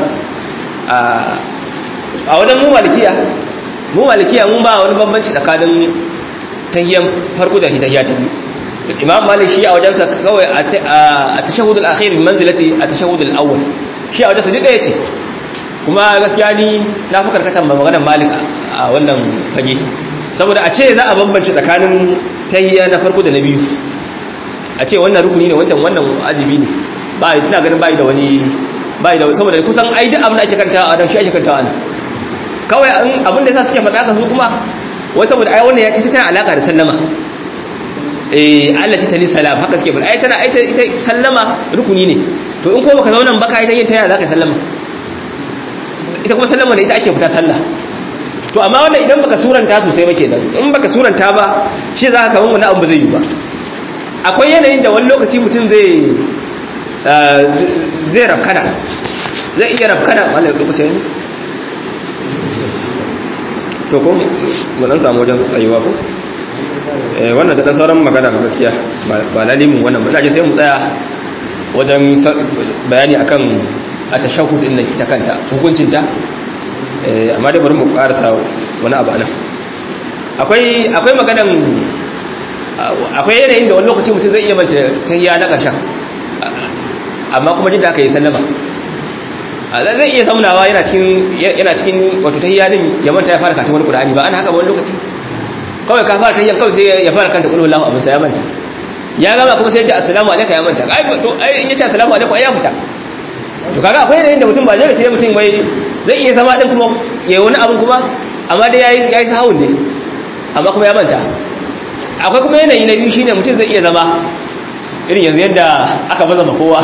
a wajen mu malikiya mu malikiya mun ba wani bambanci tsakanin tahiyyan farko da tahiyya ta biyu imam malik shi a wajensa kawai a tashahhud al-akhir bi manzilati at-tashahhud al-awwal shi a wajensa duk ɗaya ce kuma gaskiya ni na fi karkatar maganar malik a wannan fage saboda a ce za a bambance tsakanin tahiyya na farko da na biyu a ce wannan rukuni ne wancan wannan ajibi ne ba ina ganin bai da wani bai da saboda kusan ai duk abin da ake kantawa a nan shi ake kantawa nan kawai abin da yasa suke faɗa ka su kuma wai saboda ai wannan ya ita tana alaka da sallama eh Allah ta ni salam haka suke faɗa ai tana ai ita sallama rukuni ne to in ko baka zauna ba ka ita yin ta zaka sallama ita kuma sallama da ita ake fita sallah to amma wannan idan baka suranta sosai ba kenan in baka suranta ba shi za ka kaman wani abu ba zai yi ba akwai yanayin da wani lokaci mutum zai zai rafkana zai iya rafkana wannan lokacin to ko mu dan samu wajen tsayuwa ko eh wannan da sauran magana ga gaskiya ba lalimin wannan ba sai mu tsaya wajen bayani akan atashahhud din nan ita kanta hukuncin ta eh amma dai bari mu karasa wani abu anan akwai akwai maganan akwai yanayin da wani lokaci mutum zai iya manta tahiyya na ƙarshen amma kuma jin da aka yi sallama zai iya zaunawa yana cikin yana cikin wato tahiyya din ya manta ya fara karatun wani qur'ani ba ana haka ba wani lokaci kawai ka fara tahiyyan kawai sai ya fara kanta qul huwallahu abin sai ya manta ya gama kuma sai ya ce assalamu alaikum ya manta ai to ai in ya ce assalamu alaikum ai ya fita to kaga akwai yanayin da mutum ba zai sai mutum wai zai iya zama din kuma yayi wani abin kuma amma dai yayi yayi sahawun ne amma kuma ya manta akwai kuma yanayi na biyu shine mutum zai iya zama irin yanzu yadda aka baza ma kowa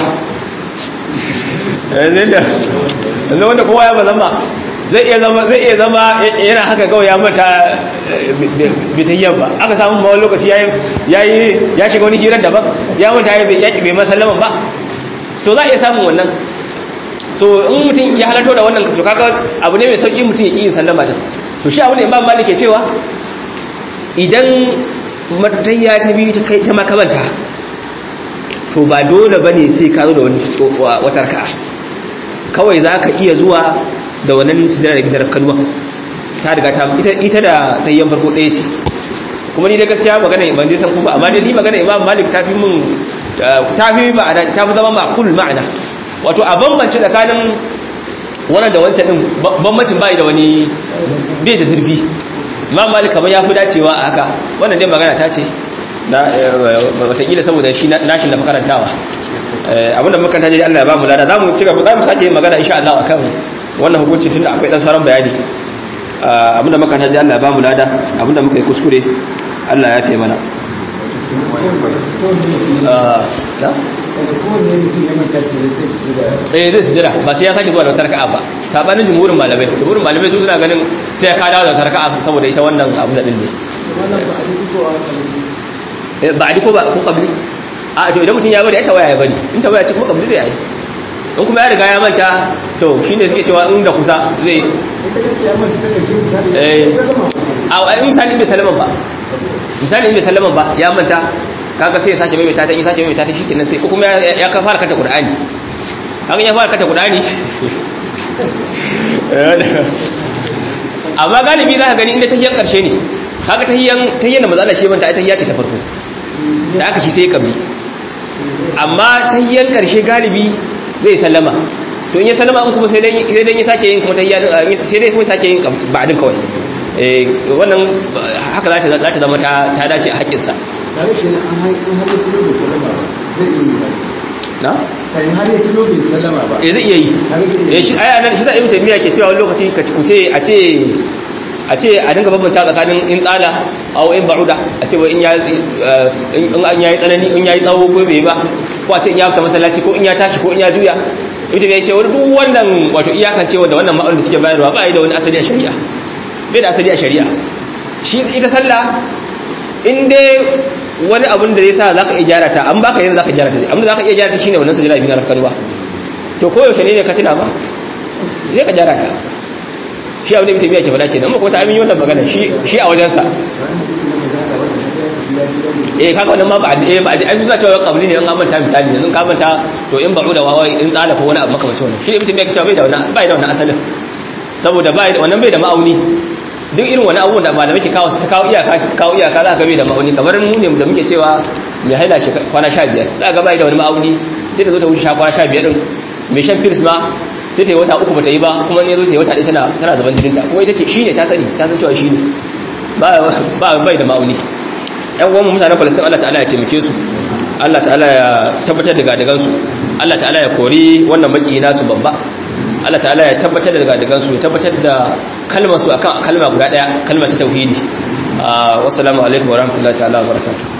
yanzu yadda yanzu wanda kowa ya baza ma zai iya zama zai iya zama yana haka kawai ya mata bitayyan ba aka samu ma wani lokaci yayi yayi ya shiga wani hirar daban ya manta ya bai masallaman ba so za a iya samun wannan so in mutum ya halarto da wannan to kaga abu ne mai sauki mutum ya ƙi sallama ta to shi abu ne imam malik ke cewa idan matayya ta biyu ta kai ta makamanta to ba dole bane sai ka zo da wani wata raka'a kawai zaka iya zuwa da wannan sujada da gidan kalwa ta riga ta ita ita da tayyan farko ɗaya ce kuma ni da gaskiya magana ban dai san ku ba amma dai ni magana Imam Malik ta fi mun ta fi ma'ana ta fi zama ma'qul ma'ana wato a bambance tsakanin wannan da wancan din bambancin bai da wani bai da zurfi Imam Malik kamar ya fi dacewa a haka wannan dai magana ta ce na wataƙila saboda shi nashin da makarantawa abinda makaranta dai Allah ya ba mu lada za mu ci gaba za mu sake yin magana insha Allah akan wannan hukunci tunda akwai dan sauran bayani abinda makaranta dai Allah ya ba mu lada abinda muka yi kuskure Allah ya fi mana eh zai sujira ba sai ya sake zuwa da wata raka'a ba sabanin jumhurin malamai jumhurin malamai su suna ganin sai ya kada da wata raka'a saboda ita wannan abu da din ne ba a ko ba ko kabli a to idan mutum ya bari ai tawaya ya bari in tawaya ce kuma kabli zai yi in kuma ya riga ya manta to shine suke cewa in da kusa zai eh a misali bai salama ba misali bai salama ba ya manta kaga sai ya sake mai ta yi sake mai ta shi kenan sai ko kuma ya ka fara kata qur'ani kaga ya fara kata qur'ani amma galibi za ka gani inda tahiyyan karshe ne kaga tahiyyan tahiyyan da matsala shi manta ai tahiyya ce ta farko da aka shi sai kabli amma tahiyyan karshe galibi zai sallama to in ya sallama in kuma sai dan sai dan ya sake yin kuma tahiyya sai dai kuma sake yin ba'din kawai eh wannan haka za ta za ta zama ta ta dace a hakkin sa tare shi an haƙi har ya kilo bai sallama ba zai iya yi ba na kai har ya kilo bai sallama ba eh zai iya yi eh shi aya nan shi da ibn taymiya ke cewa wani lokaci ka kuce a ce a ce a dinga bambanta tsakanin in tsala aw in ba'uda a ce in ya in an yayi tsanani in yayi tsawo ko bai ba ko a ce in ya fita masallaci ko in ya tashi ko in ya juya ibn taymiya ce wani duk wannan wato iyakan cewa da wannan ma'aunin da suke bayarwa ba yi da wani asali a shari'a bai da asali a shari'a shi ita sallah in dai wani abun da zai sa zaka iya gyara ta an baka yanzu zaka gyara ta amma zaka iya gyara ta shine wannan sajada bi na rafkan ba to koyaushe ne ne ka tuna ba sai ka gyara ta shi abin da mutum yake faɗa kenan amma ko ta amin wannan magana shi shi a wajensa eh kaga wannan ma ba eh ba ai su cewa kabli ne in an manta misali yanzu ka manta to in ba'u da wawa in tsala ko wani abu makamacin wannan shi ne mutum yake cewa bai da wannan bai da wannan asalin saboda bai wannan bai da ma'auni duk irin wani abubuwan da malamai ke kawo su kawo iyaka su kawo iyaka za ka bai da ma'auni kamar mu ne da muke cewa mai haila shi kwana sha biyar za ka bai da wani ma'auni sai ta zo ta wuce kwana sha biyar din mai shan firs ma sai ta yi wata uku ba ta yi ba kuma ne zo ta yi wata ɗaya tana tana zaban jininta ko ita ce shi ne ta sani ta san cewa shi ne ba bai da ma'auni ƴan uwan mutanen falastin Allah ta'ala ya taimake su Allah ta'ala ya tabbatar da gadagansu Allah ta'ala ya kori wannan maki nasu babba Allah ta'ala ya tabbatar da gadagansu ya tabbatar da kalmar su akan kalma guda daya kalmar ta tauhidi assalamu alaikum wa rahmatullahi ta'ala wa barakatuh